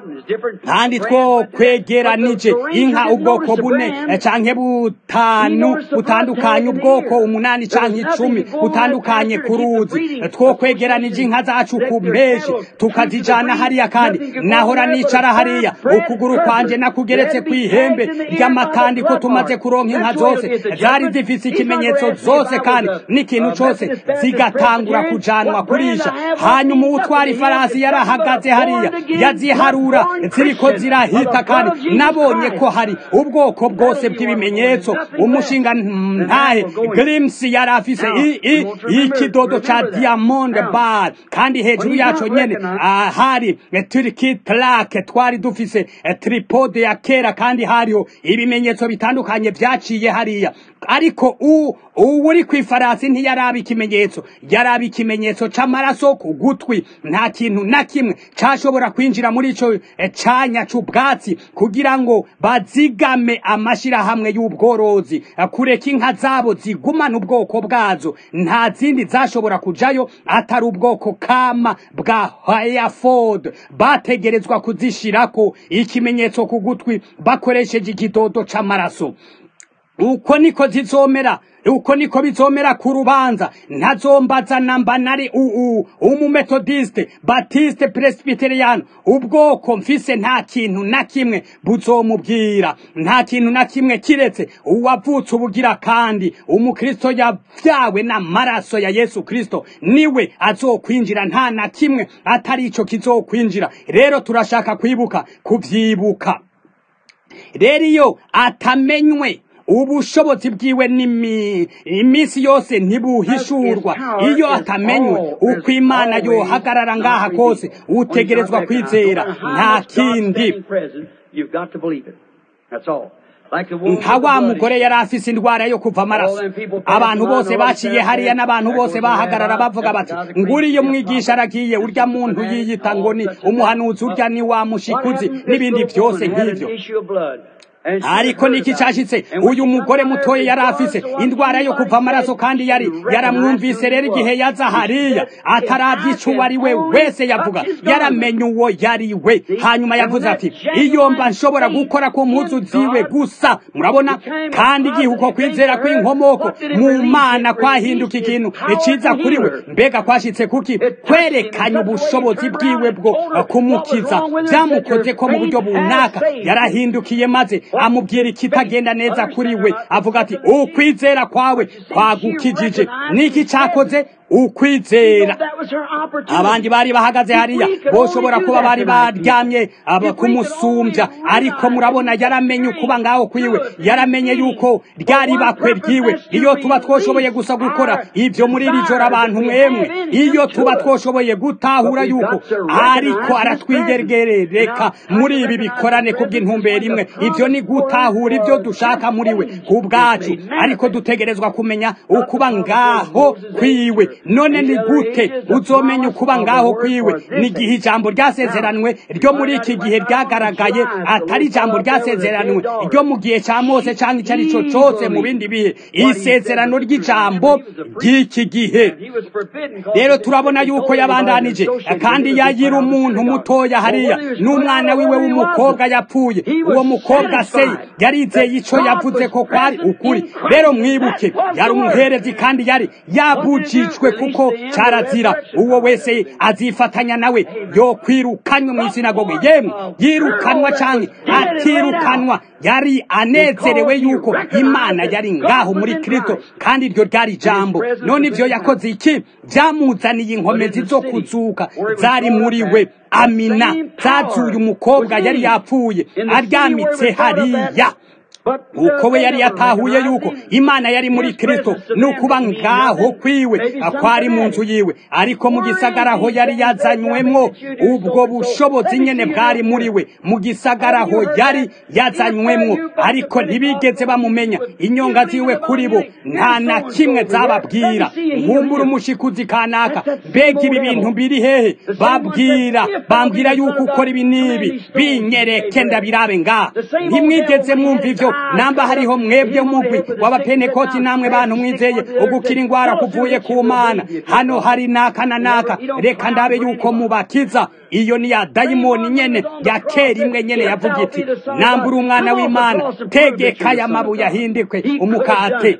kandi two kwegeranije inka ubwoko bune canke butanu butandukanye ubwoko umunani canke icumi butandukanye ku ruzi two kwegeranije inka zacu ku mpeshi tukazijana hariya kandi nahora nicara hariya ukuguru kwanje nakugeretse kw'ihembe ry'amatandiko tumaze kuronka inka zose zari zifise ikimenyetso zose kandi n'ikintu cose zigatangura kujanwa kurisha hanyuma uwutwara ifarasi yarahagaze hariya yaziharura ziriko zirahita kandi nabonye ko hari ubwoko bwose bw'ibimenyetso umushinga ntahe grimsi yari afise ikidodo ca diamond bar kandi hejuru yaco nyene hari turiki trake twari dufise tripode ya kera kandi hariho ibimenyetso bitandukanye vyaciye hariya ariko ubu uri ku ifarasi ntiyaraba ikimenyetso yaraba ikimenyetso c'amaraso ku gutwi nta kintu na kimwe cashobora kwinjira muri ico canya c'ubwatsi kugira ngo bazigame amashirahamwe y'ubworozi kureka inka zabo zigumana ubwoko bwazo nta zindi zashobora kujayo atari ubwoko kama bwa hayaford bategerezwa kuzishirako ikimenyetso ku gutwi bakoresheje ikidodo c'amaraso uko niko zizomera uko niko bizomera ku rubanza ntazombaza namba nari uu umumetodiste batiste presbyterian ubwoko mfise nta kintu na kimwe buzomubwira nta kintu na kimwe kiretse uwavutse ubugira kandi umukristo yavyawe n'amaraso ya yesu kristo niwe azokwinjira nta na kimwe atari ico kizokwinjira rero turashaka kwibuka kuvyibuka rero iyo atamenywe ubushobozi bwiwe n'imi- iminsi yose ntibuhishurwa iyo atamenywe uko imana yohagarara ngaha kose utegerezwa kwizera nta kindi nka wa mugore yari afise indwara yo kuva amaraso abantu bose baciye hariya n'abantu bose bahagarara bavuga bati nguriyo mwigisha aragiye urya muntu yiyita ngo ni umuhanuzi urya ni wa mushikuzi n'ibindi byose nk'ivyo ariko niki cashitse uyu mugore mutoya yari afise indwara yo kuva amaraso kandi yari yaramwumvise rero igihe yaza hariya ataravye ico uwo ari we wese yavuga yaramenye uwo yari we hanyuma yavuze ati iyo mba nshobora gukora ku mpuzu ziwe gusa murabona kandi igihe uko kwizera kw'inkomoko mu mana kwahinduka ikintu iciza kuri we mbega kwashitse kuki kwerekanye ubushobozi bwiwe bwo kumukiza vyamukoze ko mu buryo bunaka yarahindukiye maze amubwira ikitagenda neza kuri we avuga ati ukwizera kwawe kwagukijije niki cakoze ukwizera abandi bari bahagaze hariya boshobora kuba bari baryamye aba kumusumbya ariko murabona yaramenye ukuba ngaho kwiwe yaramenye yuko ryari bakwe ryiwe iyo tuba twoshoboye gusa gukora ivyo muri iri joro abantu mwemwe iyo tuba twoshoboye gutahura yuko ariko aratwigerereka muri ibi bikorane kubw'intumbero imwe ivyo ni gutahura ivyo dushaka muri we ku bwacu ariko dutegerezwa kumenya ukuba ngaho kwiwe none ni gute uzomenya ukuba ngaho kwiwe ni igihe ijambo ryasezeranwe ryo muri iki gihe ryagaragaye atari ijambo ryasezeranwe ryo mu gihe cya mose cyangwa icyo ari cyo cyose mu bindi bihe isezerano ry'ijambo ry'iki gihe rero turabona yuko yabandanije kandi yagira umuntu mutoya hariya n'umwana wiwe w'umukobwa yapfuye uwo mukobwa se yarizeye icyo yavuze ko kwari ukuri rero mwibuke yari umuherezi kandi yari yabujijwe kuko cyarazira uwo wese azifatanya nawe yo kwirukanywa mu isinagoge yemwe yirukanwa cyangwa atirukanwa yari anezerewe yuko imana yari ngaho muri kristo kandi iryo ryari ijambo none ibyo yakoze iki byamuzaniye inkomezi zo kuzuka zari muri we amina zazuye umukobwa yari yapfuye aryamitse hariya uko we yari yatahuye yuko imana yari muri kristo nukuba ngaho kwiwe akwari mu nzu yiwe ariko mu gisagara aho yari yazanywemwo ubwo bushobozi nyene bwari muri we mu gisagara aho yari yazanywemwo ariko ntibigeze bamumenya inyonga ziwe kuri bo nta na kimwe zababwira nkumbura umushikuzi kanaka mbega ibi bintu biri hehe babwira bambwira yuko ukora ibi n'ibi binyereke ndabirabe ngaha ntimwigeze mwumva ivyo namba hariho mwebwe mugwi w'abapenekoti namwe bantu mwizeye ugukira ingwara kuvuye ku mana hano hari naka na naka reka ndabe yuko mubakiza iyo ni ya dayimoni nyene ya kera imwe nyene yavuga iti nambura umwana w'imana tegeka aya mabuye ahindikwe umukate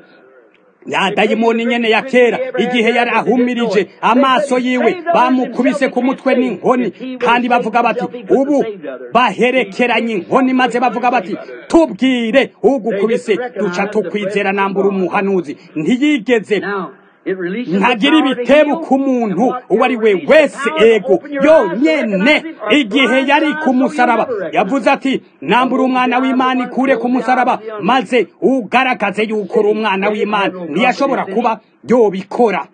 ya dayimoni nyene ya kera igihe yari ahumirije amaso yiwe bamukubise ku mutwe n'inkoni kandi bavuga bati ubu baherekeranye inkoni maze bavuga bati tubwire ugukubise duca tukwizera nambura umuhanuzi ntiyigeze ntagira ibitebo ku muntu uwo ari we wese ego yonyene igihe yari ku musaraba yavuze ati nambura umwana w'imana ikure ku musaraba maze ugaragaze yuko uri umwana w'imana ntiyashobora kuba yobikora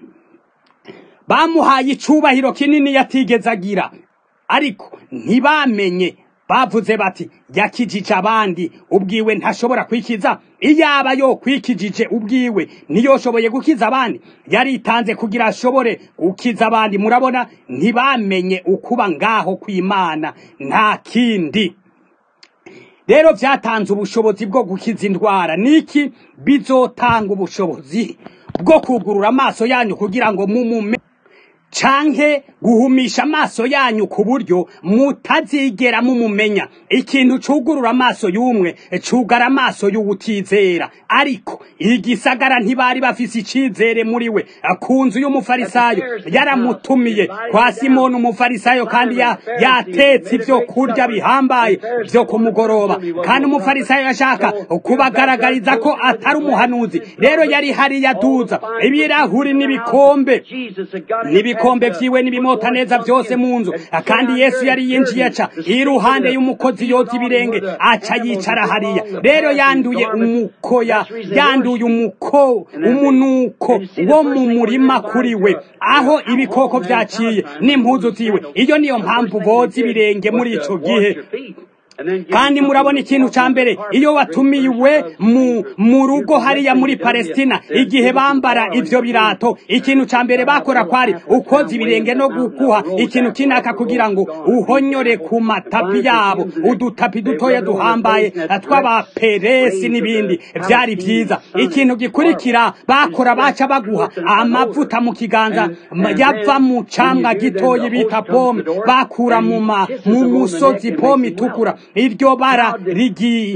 bamuhaye icubahiro kinini yatigeze agira ariko ntibamenye bavuze bati yakijije abandi ubwiwe ntashobora kwikiza iyaba yo kwikijije ubwiwe ntiyoshoboye gukiza abandi yaritanze kugira ashobore gukiza abandi murabona ntibamenye ukuba ngaho kw'imana nta kindi rero byatanze ubushobozi bwo gukiza indwara niki bizotanga ubushobozi bwo kugurura amaso yanyu kugira ngo mumume canke guhumisha amaso yanyu ku buryo mutazigera mumumenya ikintu cugurura amaso y'umwe cugara amaso y'uwutizera ariko igisagara ntibari bafise icizere muri we ku nzu y'umufarisayo yaramutumiye kwa simoni umufarisayo kandi ya, yatetse ivyo kurya bihambaye vyo ku mugoroba kandi umufarisayo yashaka kubagaragariza ko atari umuhanuzi rero yari hariya duza ibirahuri n'ibikombe n'ibikombe ibikombe vyiwe n'ibimota neza vyose mu nzu kandi yesu yari yinjiye aca iruhande y'umukozi yoza ibirenge aca yicara hariya rero yanduye umukoya yanduye umuko umunuko wo mu murima kuri we aho ibikoko vyaciye n'impuzu ziwe iyo niyo mpamvu boza ibirenge muri ico gihe kandi murabona ikintu ca mbere iyo watumiwe mu mu rugo hariya muri Palestina igihe bambara ivyo birato ikintu ca mbere bakora kwari ukoza ibirenge no gukuha ikintu kinaka kugira ngo uhonyore ku matapi yabo udutapi dutoya duhambaye tw'abaperesi n'ibindi vyari vyiza ikintu gikurikira bakora baca baguha amavuta mu kiganza yava mu camwa gitoyi bita pome bakura mu mu musozi pome itukura iryo bara rigiye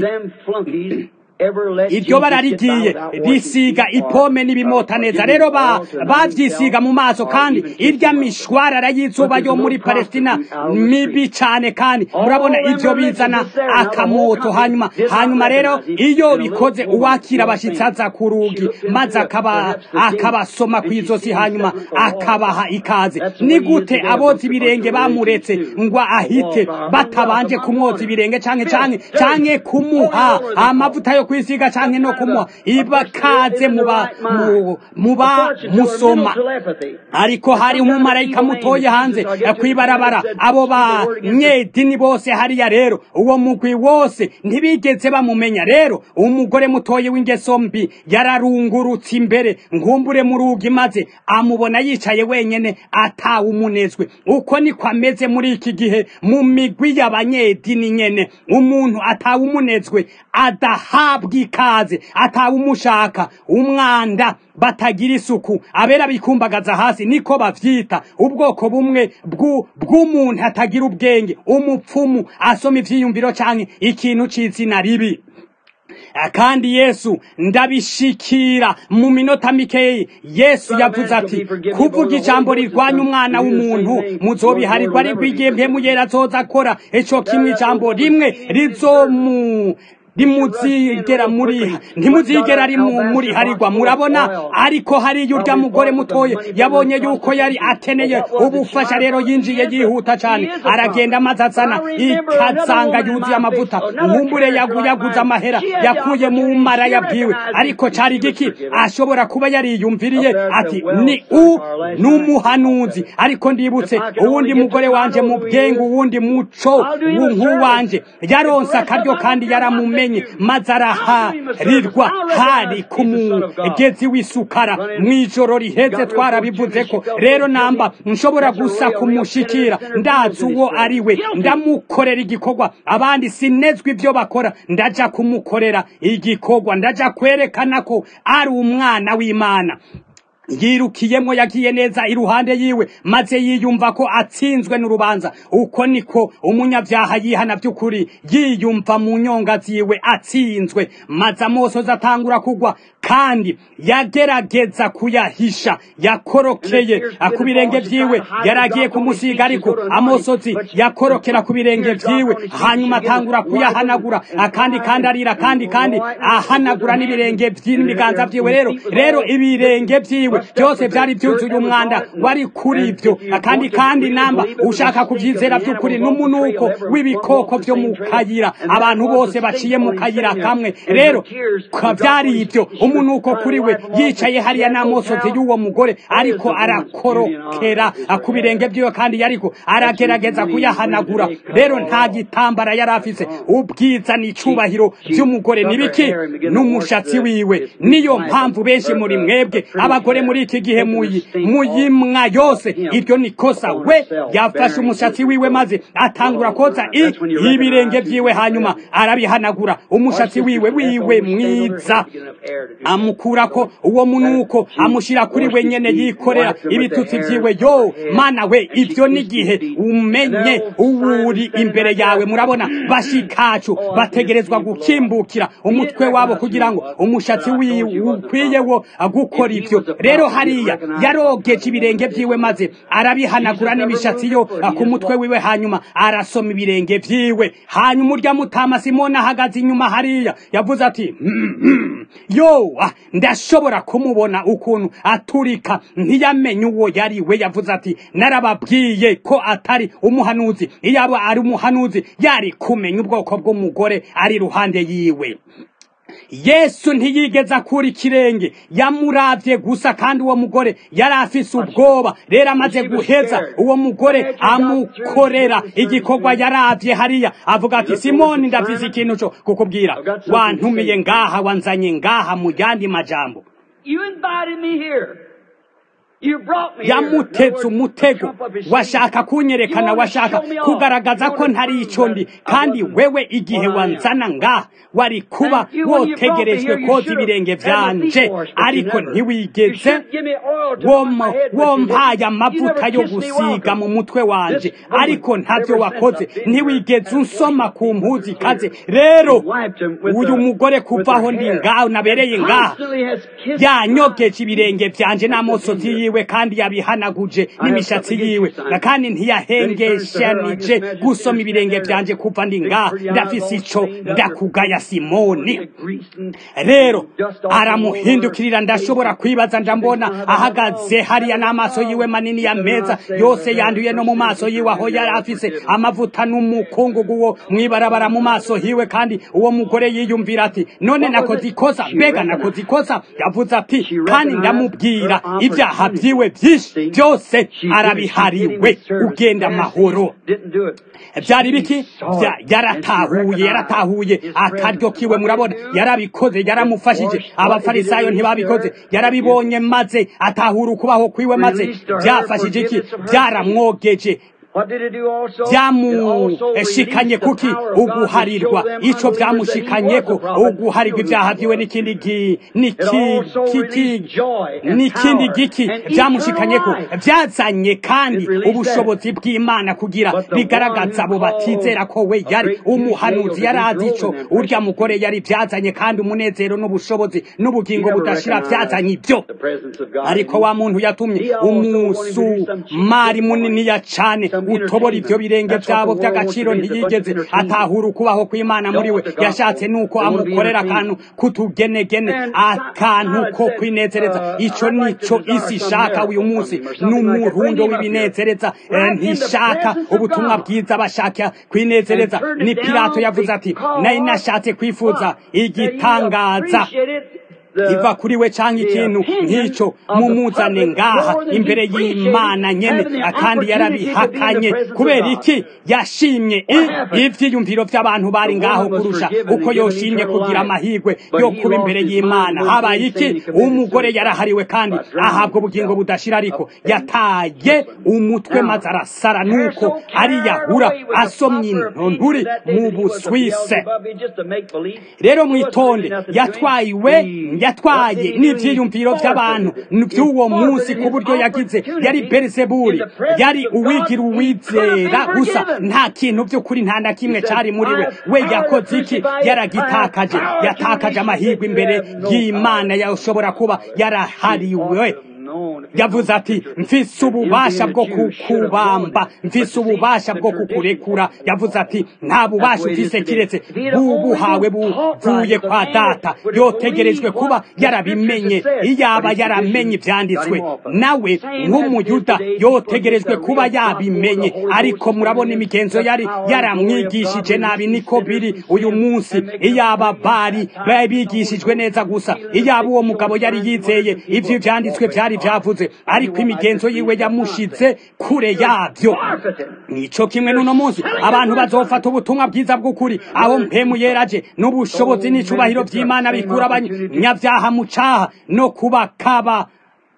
iryo bara rigiye risiga ipome n'ibimota neza rero bavyisiga mu maso kandi irya mishwarara y'izuba yo muri palestina mibi cane kandi murabona ivyo bizana akamoto hanyuma hanyuma rero iyo bikoze uwakira abashitsi aza ku rugi maze akabasoma kw'izosi hanyuma akabaha ikaze ni gute aboza ibirenge bamuretse ngo ahite batabanje kumwoza ibirenge canke canke canke kumuha amavuta yo kwisiga canke no kumuha ibakaze muba muba musoma ariko hari umumarayika mutoye hanze kwibarabara abo banyedini bose hariya rero uwo mugwi wose ntibigeze bamumenya rero umugore mutoye w'ingeso mbi yararungurutse imbere nkumbure mu rugi maze amubona yicaye wenyene atawumunezwe uko niko ameze muri iki gihe mu migwi y'abanyedini nyene umuntu atawumunezwe adahabwa ikaze atawumushaka umwanda batagira isuku abera bikumbagaza hasi niko bavyita ubwoko bumwe bw'umuntu atagira ubwenge umupfumu asoma ivyiyumviro canke ikintu c'izina ribi kandi yesu ndabishikira mu minota mikeyi yesu yavuze ati kuvuga ijambo rirwanya umwana w'umuntu muzobiharirwa ariko igihe mpemu yera azoza akora ico kimwe ijambo rimwe rizomu ntimuzigera muri ntimuzigera ari muri harirwa murabona ariko hari urya mugore mutoye yabonye yuko yari akeneye ubufasha rero yinjiye yihuta cyane aragenda amaze azana ikazanga yuzuye amavuta nkumbure yaguyaguze amahera yakuye mu mara yabwiwe ariko cyari igiki ashobora kuba yariyumviriye ati ni u n'umuhanuzi ariko ndibutse uwundi mugore wanje mu bwenge uwundi muco nk'uwanje yaronse akaryo kandi yaramumenye maze araharirwa hari ku mugezi w'isukara mu ijoro riheze twarabivuze ko rero namba nshobora gusa kumushikira ndazi uwo ari we ndamukorera igikorwa abandi sinezwe ibyo bakora ndaja kumukorera igikorwa ndaja kwerekana ko ari umwana w'imana yirukiyemo yagiye neza iruhande yiwe maze yiyumva ko atsinzwe n'urubanza uko niko umunyabyaha yihana by'ukuri yiyumva mu nyonga ziwe atsinzwe maze amosozi atangura kugwa kandi yagerageza kuyahisha yakorokeye ku birenge vyiwe yaragiye kumusiga ariko amosozi yakorokera ku birenge vyiwe hanyuma atangura kuyahanagura akandi kandi arira kandi kandi ahanagura n'ibirenge vy'ibiganza vyiwe rero rero ibirenge vyiwe byose byari byuzuye umwanda wari kuri ibyo kandi kandi namba ushaka kubyizera by'ukuri n'umunuko w'ibikoko byo mu kayira abantu bose baciye mu kayira kamwe rero byari ibyo umunuko kuri we yicaye hariya n'amosozi y'uwo mugore ariko arakorokera ku birenge by'iwe kandi yariko aragerageza kuyahanagura rero nta gitambara yari afise ubwiza n'icubahiro by'umugore nibiki n'umushatsi wiwe niyo mpamvu benshi muri mwebwe abagore muri iki gihe muyimwa yose iryo ni kosa we yafashe umushatsi wiwe maze atangura koza ibirenge vyiwe hanyuma arabihanagura umushatsi wiwe wiwe mwiza amukurako uwo munuko amushira kuri we nyene yikorera ibitutsi vyiwe yo mana we ivyo n'igihe umenye uwuri imbere yawe murabona bashikacu bategerezwa gukimbukira umutwe wabo kugira ngo umushatsi wiwe ukwiye wo gukora ivyo rero hariya yarogeje ibirenge vyiwe maze arabihanagura n'imishatsi yo ku mutwe wiwe hanyuma arasoma ibirenge vyiwe hanyuma urya mutama simoni ahagaze inyuma hariya yavuze ati yo ah, ndashobora kumubona ukuntu aturika ntiyamenye uwo yari we yavuze ati narababwiye ko atari umuhanuzi iyo aba ari umuhanuzi yari kumenya ubwoko bw'umugore ari iruhande yiwe yesu ntiyigeze akura ikirenge yamuravye gusa kandi uwo mugore yari afise ubwoba rero amaze guheza uwo mugore amukorera igikorwa yaravye hariya avuga ati simoni ndafise ikintu co kukubwira wantumiye ngaha wanzanye ngaha mu yandi majambo You invited me here. You brought me here. In other yamutetse words, umutego trump of his shame. washaka kunyerekana You wanna washaka show me off. kugaragaza You ko wanna ntari prove ico ndi that I kandi wasn't wewe igihe what I am. wanzana ngaha wari kuba And you, when you brought me wotegerejwe here, you koza should have ibirenge had my feet vyanje washed, but you ariko never. You ntiwigeze should give me oil to anoint my head, but you wompaye didn't. You amavuta never yo kissed me gusiga welcome. mu mutwe wanje This woman, ariko ntavyo ever wakoze since I've been ntiwigeze here, unsoma has ku washed mpuzu feet ikaze with rero and wiped him with uyu the- mugore with kuva her aho ndi hair. ngaho nabereye And ngaha constantly has kissed yanyogeje my ibirenge vyanje n'amosozi yiwe kandi yabihanaguje n'imishatsi yiwe kandi ntiyahengeshanije gusoma ibirenge vyanje kuva ndi ngaha ndafise ico ndakugaya simoni rero aramuhindukirira ndashobora kwibaza ndambona ahagaze hariya n'amaso yiwe manini ya meza yose yanduye no mu maso yiwe aho yari afise amavuta n'umukungugu wo mwibarabara mu maso hiwe kandi uwo mugore yiyumvira ati none nakoze ikosa mbega nakoze ikosa yavuze ati kandi ndamubwira ibyaha vyiwe vyinshi byose arabihariwe ugenda amahoro byari biki Vya- yaratahuye yaratahuye akaryo kiwe murabona yarabikoze yaramufashije abafarisayo ntibabikoze yarabibonye maze atahura ukubaho kwiwe maze byafashije iki byaramwogeje byamushikanye kuki uguharirwa ico byamushikanyeko uguharirwa ibyaha vyiwe n'ikindi gi- n'iki- kiki- n'ikindi giki byamushikanyeko byazanye kandi ubushobozi bw'imana kugira bigaragaza abo batizera ko we yari umuhanuzi yari azi ico urya mugore yari byazanye kandi umunezero n'ubushobozi n'ubugingo budashira byazanye ibyo ariko wa muntu yatumye umusumari muniniya cane utobora ivyo birenge vyabo vy'agaciro ntiyigeze atahura ukubaho kw'imana muri we yashatse nuko amukorera akantu kutugenegene akantu ko kwinezereza ico nico isi ishaka uyu munsi n'umurundo w'ibinezereza Eh, ntishaka ubutumwa bwiza bashaka kwinezereza ni pilato yavuze ati nari nashatse kwifuza igitangaza iva kuri we canke ikintu nk'ico mumuzane ngaha imbere y'imana nyene kandi yarabihakanye kubera iki yashimye i- ivyiyumviro vy'abantu bari ngaho kurusha uko yoshimye kugira amahirwe yo kuba imbere y'imana habaye iki umugore yarahariwe kandi ahabwa ubugingo budashira ariko yataye umutwe maze arasara nuko ariyahura asomye intonturi mu buswise rero mwitonde yatwayiwe yatwaye n'ivyiyumviro vy'abantu vy'uwo munsi ku buryo yagize yari berizebuli yari uwigira uwizera gusa nta kintu vy'ukuri nta na kimwe cari muri we we yakoze iki yaragitakaje yatakaje amahirwe imbere y'imana yashobora kuba yarahariwe yavuze ati mfise ububasha bwo kukubamba mfise ububasha bwo kukurekura yavuze ati nta bubasha ufise kiretse bubuhawe buvuye kwa data yotegerejwe kuba yarabimenye iyaba yaramenye ivyanditswe nawe nk'umuyuda yotegerejwe kuba yabimenye ariko murabona imigenzo yari yaramwigishije nabi niko biri uyu munsi iyaba bari bigishijwe neza gusa iyaba uwo mugabo yari yizeye ivyo ivyanditswe vyari vyavuze ariko imigenzo yiwe yamushize kure yavyo nico kimwe n'uno munsi abantu bazofata ubutumwa bwiza bw'ukuri aho mpemu yeraje n'ubushobozi n'icubahiro vy'imana bikura abanyavyaha mu caha no kubakaba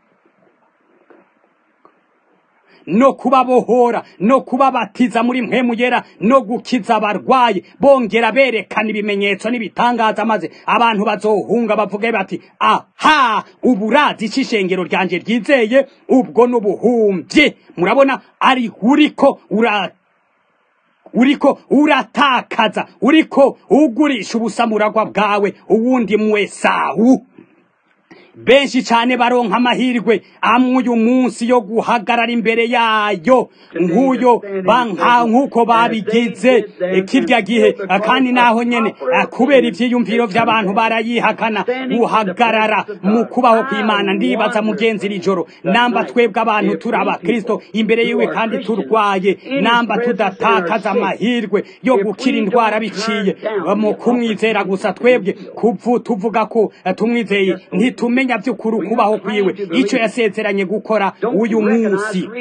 no kubabohora no kubabatiza muri mpemu yera no gukiza abarwayi bongera berekana ibimenyetso n'ibitangaza maze abantu bazohunga bavuge bati aha uburazi c'ishengero ryanje ryizeye ubwo n'ubuhumvyi murabona ari uriko ura uriko uratakaza uriko ugurisha ubusamuragwa bwawe uwundi mwesawu benshi cyane baronka amahirwe amwe uyu munsi yo guhagarara imbere yayo nk'uyo banka nk'uko babigize kirya gihe kandi naho nyene kubera ivyiyumviro vy'abantu barayihakana guhagarara mu kubaho kw'imana ndibaza mugenzi iri joro namba twebwe abantu turi abakristo imbere yiwe kandi turwaye namba tudatakaza amahirwe yo gukira indwara biciye mu kumwizera gusa twebwe kuvu tuvuga ko tumwizeye ntitumenya vy'ukuri ukubaho kwiwe ico yasezeranye gukora uyu munsi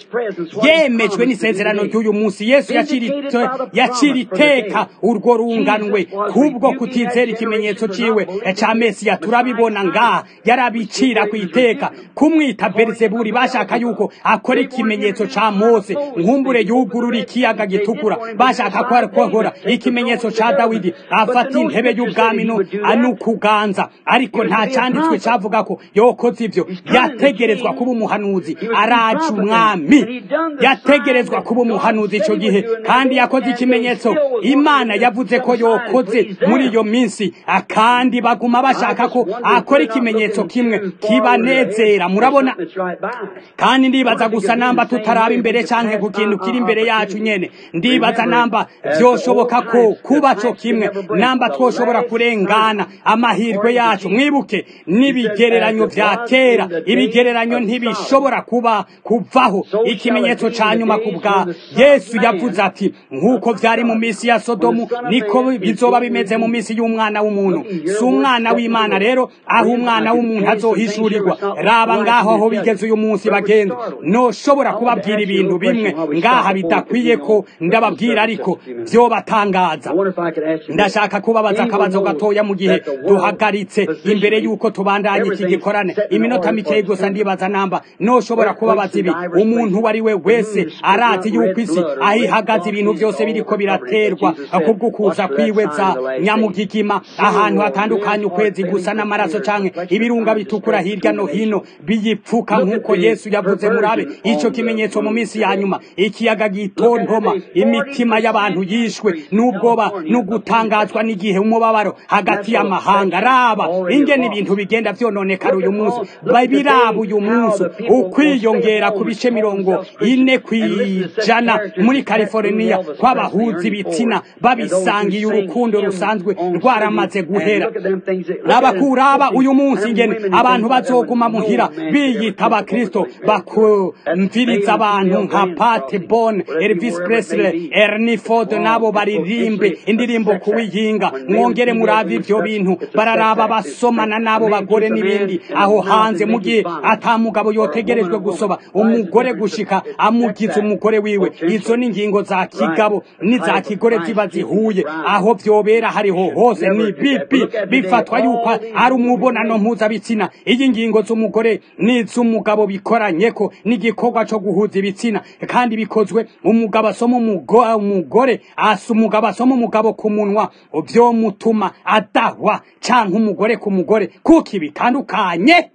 yemejwe n'isezerano ry'uyu munsi yesu yacira iteka urwo runganwe kubwo kutizera ikimenyetso ciwe ca mesiya turabibona ngaha yarabicira ku iteka kumwita berizeburi bashaka yuko akora ikimenyetso ca mose nkumbure yugurura ikiyaga gitukura bashaka ko akora ikimenyetso ca dawidi afata intebe y'ubwami n'ukuganza ariko nta canditswe cavuga ko yokoze ivyo yategerezwa kuba umuhanuzi araje umwami yategerezwa kuba umuhanuzi ico gihe kandi yakoze ikimenyetso imana yavuze ko yokoze muri iyo minsi kandi baguma bashaka ko akora ikimenyetso kimwe kibanezera murabona kandi ndibaza gusa namba tutaraba imbere canke ku kintu kiri imbere yacu nyene ndibaza namba vyoshoboka ko kuba co kimwe namba twoshobora kurengana amahirwe yacu mwibuke n'ibigereranyo vya kera ibigereranyo ntibishobora kuba kuvaho ikimenyetso ca nyuma ku bwa yesu yavuze ati nk'uko vyari mu misi ya sodomu niko bizoba bimeze mu misi y'umwana w'umuntu si umwana w'imana rero aho umwana w'umuntu azohishurirwa raba ngaho aho bigeze uyu munsi bagenzi noshobora kubabwira ibintu bimwe ngaha bidakwiye ko ndababwira ariko vyobatangaza ndashaka kubabaza akabazo gatoya mu gihe duhagaritse imbere y'uko tubandanye iki gikorane iminota mikeyi gusa ndibaza namba noshobora kubabaza ibi umuntu uwo ari we wese arazi yuko isi aho ihagaze ibintu vyose biriko biraterwa kubwo kuza kwiweza nyamugigima ahantu hatandukanye ukwezi gusa n'amaraso canke ibirunga bitukura hirya no hino biyipfuka nk'uko yesu yavuze murabe ico kimenyetso mu minsi ya nyuma ikiyaga gitontoma imitima y'abantu yishwe n'ubwoba n'ugutangazwa n'igihe umubabaro hagati y'amahanga raba ingene ibintu bigenda vyononekara uyu munsi biraba uyu munsi ukwiyongera ku bice mirongo ine kw'ijana muri california kw'abahuza ibitsina babisangiye urukundo rusanzwe rwaramaze guhera abakuraba uyu munsi ingene abantu bazoguma muhira biyita abakristo bakumviriza abantu nka Pat Bon Elvis Presley Ernie Ford nabo baririmbe indirimbo kuwiyinga mwongere murabe ivyo bintu bararaba basomana nabo bagore n'ibindi aho hanze mu gihe ata mugabo yotegerejwe gusoba umugore gushika amugize umugore wiwe izo ni ingingo za kigabo n'iza kigore ziba zihuye aho vyobera hariho hose ni bibi bifatwa yuko ari umubonano mpuzabitsina iyi ngingo z'umugore n'iz'umugabo bikoranyeko n'igikorwa co guhuza ibitsina kandi bikozwe umugabo asoma umugore asa umugabo asoma umugabo ku munwa vyo mutuma adahwa canke umugore ku mugore kuko bitandukanye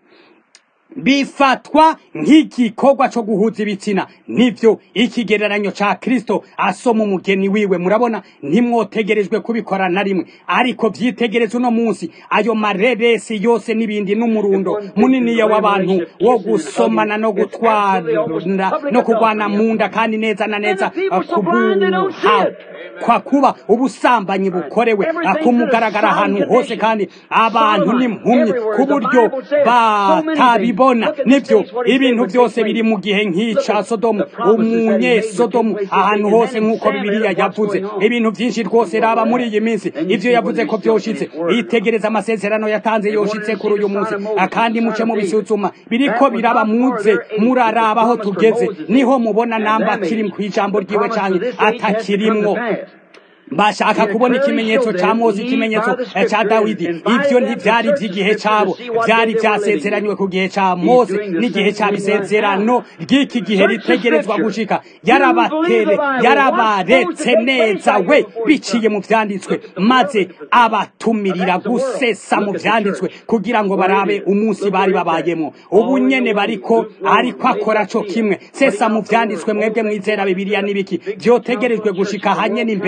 bifatwa nk'igikorwa co guhuza ibitsina nivyo ikigereranyo ca kristo asoma umugeni wiwe murabona ntimwotegerejwe kubikora na rimwe ariko vyitegereza uno munsi ayo mareresi yose n'ibindi n'umurundo muniniya w'abantu wo gusomana no gutwara no kugwana munda kandi neza na neza kubuha kwa kuba ubusambanyi bukorewe kumugaragara ahantu hose kandi abantu n'impumyi ku buryo batabibona nivyo ibintu byose biri mu gihe nk'ica sodomu umunyesodomu ahantu hose nk'uko bibiliya yavuze ibintu byinshi rwose raba muri iyi minsi ivyo yavuze ko vyoshitse itegereza amasezerano yatanze yoshitse kuri uyu munsi akandi muce mubisuzuma biriko biraba muze muraraba aho tugeze niho mubona namba kiri kw'ijambo ryiwe canke atakirimwo bashaka kubona ikimenyetso ca Mose ikimenyetso ca Dawidi ivyo ntivyari vy'igihe cabo vyari vyasezeranywe ku gihe ca Mose n'igihe ca bisezerano ry'iki gihe ritegerezwa gushika yarabatere yarabaretse neza we biciye mu vyanditswe maze abatumirira gusesa mu vyanditswe kugira ngo barabe umunsi bari babayemwo ubu nyene bariko ariko akora co kimwe sesa mu vyanditswe mwebwe mwizera bibiliya n'ibiki vyotegerejwe gushika hanyene imbere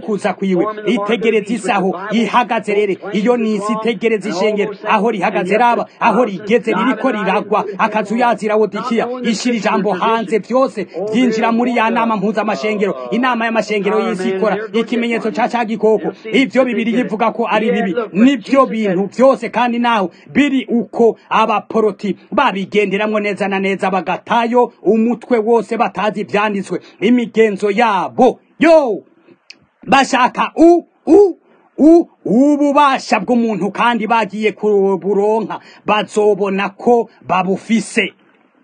ukuza kwiwe itegereza isaho ihagaze rero iyo ni isi itegereza ishengero aho rihagaze raba aho rigeze ririko riragwa akazu yazira wodikiya ishira ijambo hanze byose byinjira muri ya nama mpuzamashengero inama y'amashengero y'isi ikora ikimenyetso ca ca gikoko ivyo bibiri yivuga ko ari bibi nibyo bintu byose kandi naho biri uko abaporoti babigenderamwo neza na neza bagatayo umutwe wose batazi ivyanditswe imigenzo yabo yo bashaka u u u ububasha bw'umuntu kandi bagiye kuburonka bazobona ko babufise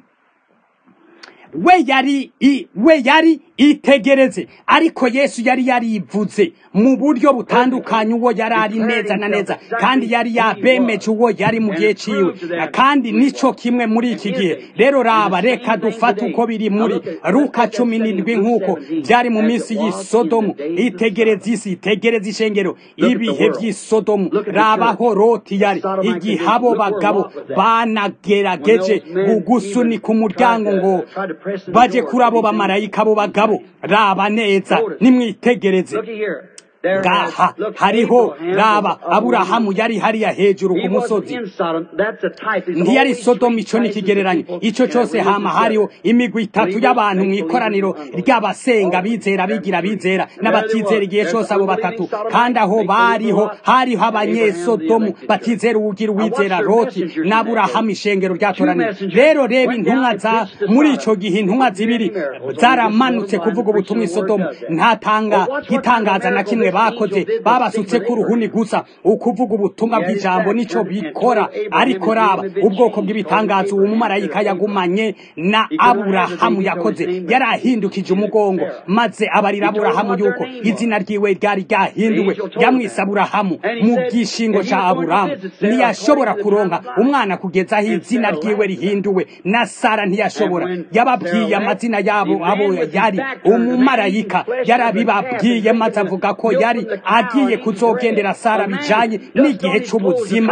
we yari i we yari itegereze ariko yesu yari yarivuze mu buryo butandukanye uwo yari ari neza na neza kandi yari yabemeje uwo yari mu gihe ciwe kandi nico kimwe muri iki gihe rero raba reka dufate uko biri muri ruka cumi n'indwi nk'uko byari mu minsi y'isodomu itegereze isi itegereze ishengero ibihe by'isodomu rabaho roti yari igihe abo bagabo banagerageje gusunika umuryango ngo baje kuri abo bamarayika abo bagabo raba neza nimwitegereze ngaha hariho raba aburahamu yari hariya hejuru ku musozi ntiyari sodomu ico n'ikigereranyo ico cose hama hariho imigwi itatu y'abantu mu ikoraniro ry'abasenga bizera bigira bizera n'abatizera igihe cose abo batatu kandi aho bariho hariho abanyesodomu batizera uwugira uwizera loti n'aburahamu ishengero ryatoraniro rero reba intumwa za muri ico gihe intumwa zibiri zaramanutse kuvuga ubutumwa isodomu ntatanga gitangaza na kimwe bakoze babasutse ku ruhuni gusa ukuvuga ubutumwa bw'ijambo nico bikora ariko raba ubwoko bw'ibitangazo uwo mumarayika yagumanye na aburahamu yakoze yari ahindukije umugongo maze abarira aburahamu yuko izina ryiwe ryari ryahinduwe yamwise aburahamu mu gishingo ca aburahamu ntiyashobora kuronka umwana kugeza aho izina ryiwe rihinduwe na sara ntiyashobora yababwiye amazina yabo abo yari umumarayika yarabibabwiye maze avuga ko yari agiye kuzogendera sara bijanye n'igihe c'ubuzima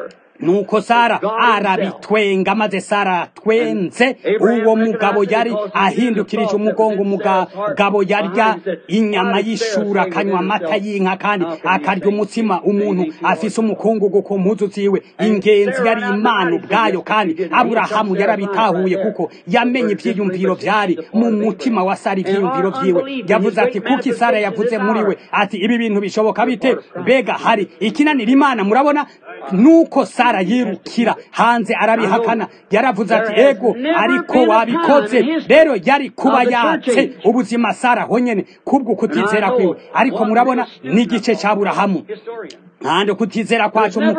nuko sara arabitwenga maze sara twenze uwo mugabo yari ahindukirije umugongo umugabo yarya inyama y'ishura akanywa amata y'inka kandi akarya umutsima umuntu afise umukungugu ku mpuzu ziwe ingenzi yari imana ubwayo kandi aburahamu yarabitahuye kuko yamenye ivyiyumviro vyari mu mutima wa sara ivyiyumviro vyiwe yavuze ati kuki sara yavuze muri we ati ibi bintu bishoboka bite mbega hari ikinanira imana murabona nuko sara yirukira hanze arabihakana yaravuze ati ego ariko wabikoze rero yari kuba yatse ubuzima sara honyene kubwo kutizera kwiwe ariko murabona n'igice ca burahamu kandi kutizera kwacu mu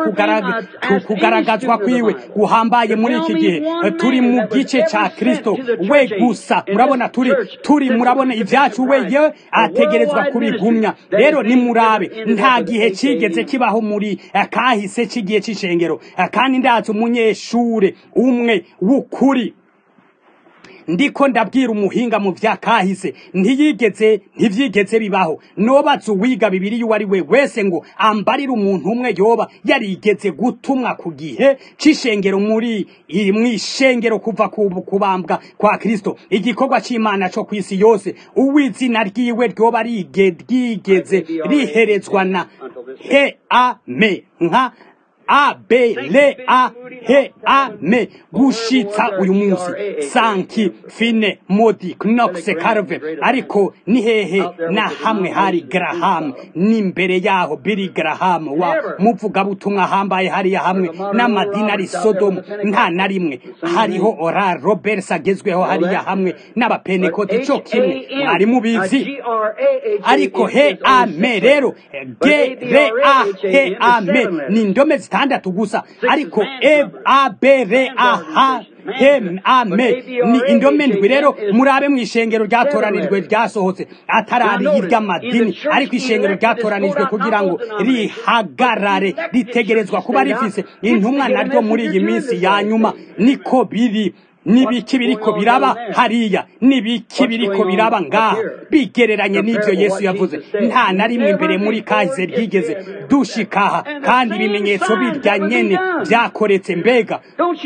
kugaragazwa kwiwe guhambaye muri iki gihe turi mu gice ca kristo we gusa murabona turi turi murabona ivyacu we yewe ategerezwa kubigumya rero nimurabe nta gihe cigeze kibaho muri kahise c'igihe c'ishengero kandi ndazi umunyeshure umwe w'ukuri ndiko ndabwira umuhinga mu vya kahise ntiyigeze ntivyigeze bibaho nobaza uwiga bibiri uwo ari we wese ngo ambarire umuntu umwe yoba yarigeze gutumwa ku gihe c'ishengero muri mw'ishengero kuva kubambwa kwa kristo igikorwa c'imana co kw'isi yose uw'izina ryiwe ryoba ryigeze riherezwa na he ame nka a b l a he a me gushitsa uyu munsi sanki fine modi knox carve ariko ni hehe na hamwe hari graham n'imbere yaho billy graham wa muvugabutumwa hambaye hariya hamwe n'amadini ari sodomu nta na rimwe hariho ora roberts agezweho hariya hamwe n'abapenekoti co kimwe mwari mubizi ariko he a me rero ge re a he a me ni indome zitandatu gusa ariko e a b r a h hem ame ni indome ndwi rero murabe mu ishengero ryatoranijwe ryasohotse atarari iry'amadini ariko ishengero ryatoranijwe kugira ngo rihagarare ritegerezwa kuba rifise intumwa naryo muri iyi minsi ya nyuma niko biri nibiki biriko biraba hariya nibiki biriko biraba ngaha bigereranye n'ivyo yesu yavuze nta na rimwe imbere muri kahise ryigeze dushikaha kandi ibimenyetso birya nyene vyakoretse mbega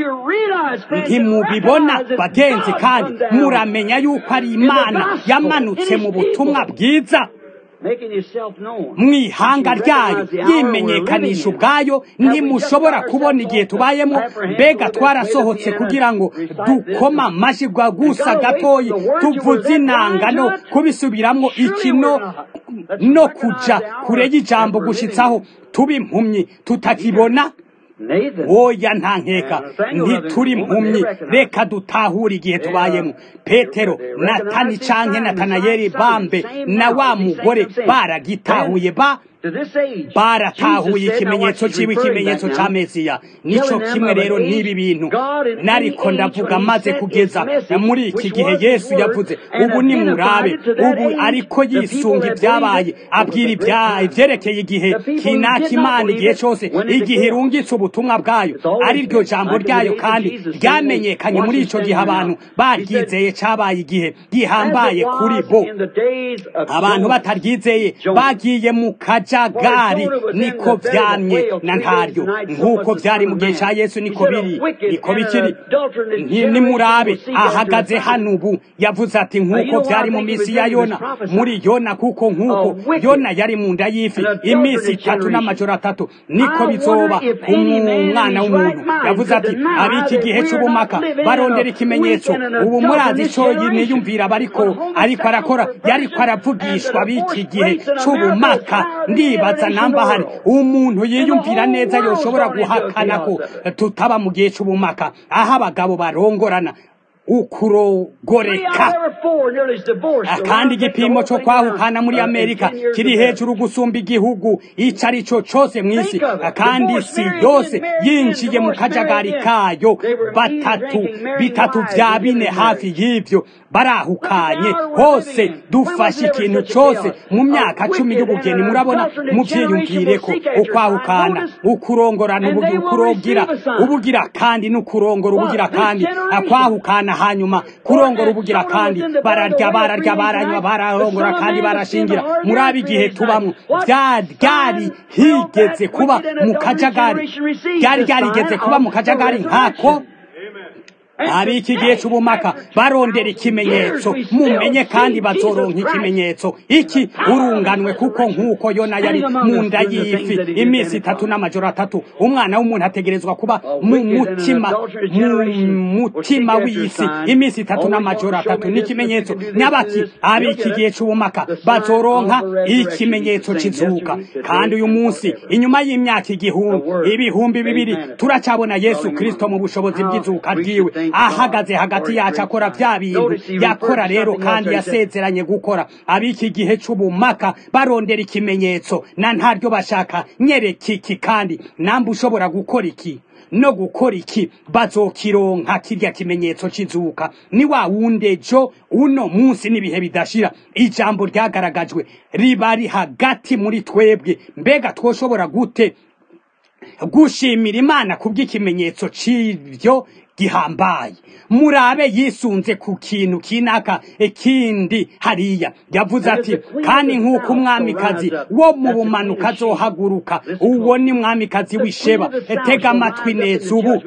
ntimubibona bagenzi kandi muramenya yuko ari imana yamanutse mu butumwa bwiza mw'ihanga ryayo yimenyekanisha ubwayo ntimushobora kubona igihe tubayemo mbega twarasohotse kugira ngo dukoma amashyi gusa gatoyi tuvuze inanga no kubisubiramwo ikino no kuja kure y'ijambo gushitsaho tuba impumyi tutakibona oya nta nkeka ntituri impumyi reka dutahure igihe tubayemo petero natani canke natanayeli bambe na wa mugore baragitahuye ba baratahuye ikimenyetso ciwe ikimenyetso ca mesiya nico kimwe rero n'ibi bintu nariko ndavuga maze kugeza muri iki gihe yesu yavuze ubu ni murabe ubu ariko yisunga ibyabaye abwira ivyerekeye igihe kinaka imana igihe cose igihe irungitse ubutumwa bwayo ari ryo jambo ryayo kandi ryamenyekanye muri ico gihe abantu baryizeye cabaye igihe gihambaye kuri bo abantu bataryizeye bagiye mu kaja akajagari niko vyamye na ntaryo nk'uko vyari mu gihe ca yesu niko biri niko bikiri nimurabe ahagaze hano ubu yavuze ati nk'uko vyari mu misi ya yona muri yona kuko nk'uko yona yari mu nda y'ifi imisi itatu n'amajoro atatu niko bizoba ku mwana w'umuntu yavuze ati ab'iki gihe c'ubumaka barondera ikimenyetso ubu murazi ico niyumvira bariko ariko arakora yariko aravugishwa b'iki gihe c'ubumaka ndibaza namba hari umuntu yiyumvira neza yoshobora guhakana ko tutaba mu gihe c'ubumaka aho abagabo barongorana ukurogoreka kandi igipimo cyo kwahukana muri amerika kiri hejuru gusumba igihugu ico ari cyo cose mw'isi kandi isi yose yinjiye mu kajagari kayo batatu bitatu vya bine hafi y'ivyo barahukanye hose dufashe ikintu cose mu myaka cumi y'ubugeni murabona muvyiyumvireko ukwahukana ukurongorana ukurogira ubugira kandi n'ukurongora ubugira kandi akwahukana hanyuma kurongora ubugira kandi bararya bararya baranywa bararongora kandi barashingira murabe igihe tubamwo ryari higeze kuba mu kajagari ryari ryarigeze kuba mu kajagari nkako ab'iki gihe c'ubumaka barondera ikimenyetso mumenye kandi bazoronka ikimenyetso iki urunganwe kuko nk'uko yona yari mu nda y'ifi iminsi itatu n'amajoro atatu umwana w'umuntu ategerezwa kuba mu mutima mu mutima w'isi iminsi itatu n'amajoro atatu n'ikimenyetso nyabaki ab'iki gihe c'ubumaka bazoronka ikimenyetso kizuka kandi uyu munsi inyuma y'imyaka igihumbi ibihumbi bibiri turacabona yesu kristo mu bushobozi bw'izuka ryiwe ahagaze hagati yacu akora vya bintu yakora rero kandi yasezeranye gukora ab'iki gihe c'ubumaka barondera ikimenyetso na ntaryo bashaka nyereka iki kandi nambe ushobora gukora iki no gukora iki bazokironka kirya kimenyetso kizuka ni wa wundi ejo uno munsi n'ibihe bidashira ijambo ryagaragajwe riba ri hagati muri twebwe mbega twoshobora gute gushimira imana kubw'ikimenyetso c'ivyo gihambaye murabe yisunze ku kintu kinaka ikindi hariya yavuze ati kandi nk'uko umwamikazi wo mu bumanuka azohaguruka uwo ni mwamikazi w'isheba tega amatwi neza ubu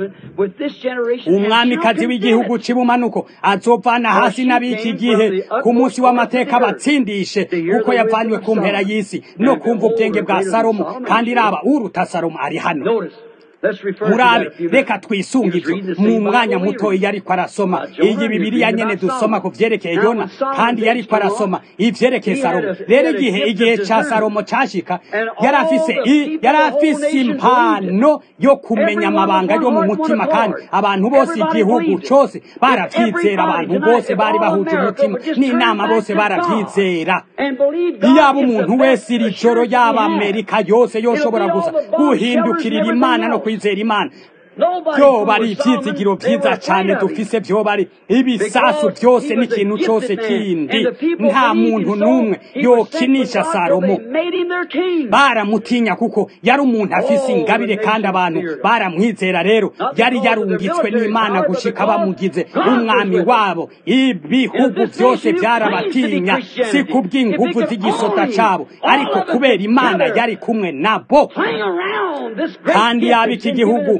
umwamikazi w'igihugu cy'ibumanuko azovana hasi n'ab'iki gihe ku munsi w'amateka batsindishe kuko yavanywe ku mpera y'isi no kumva ubwenge bwa salomo kandi raba uruta salomo ari hano murabe reka twisunga ibyo mu mwanya muto iyo ariko arasoma iyi bibiriya nyene dusoma ku vyerekeye yona kandi yariko arasoma ivyerekeye salomo rero igihe igihe ca salomo cashika yari afise yari afise impano yo kumenya amabanga yo mu mutima kandi abantu bose igihugu cose baravyizera abantu bose bari bahuje umutima n'inama bose baravyizera iyaba umuntu wese iri joro yaba amerika yose yoshobora gusa guhindukirira imana no kwizera imana byoba ari ibyizigiro byiza cyane dufise byoba ari ibisasu byose n'ikintu cyose kindi nta muntu n'umwe yokinisha salomo baramutinya kuko yari umuntu afise ingabire kandi abantu baramwizera rero yari yarungitswe n'imana gushika bamugize umwami wabo ibihugu byose byarabatinya si kubw'inguvu z'igisota cyabo ariko kubera imana yari kumwe nabo kandi yaba iki gihugu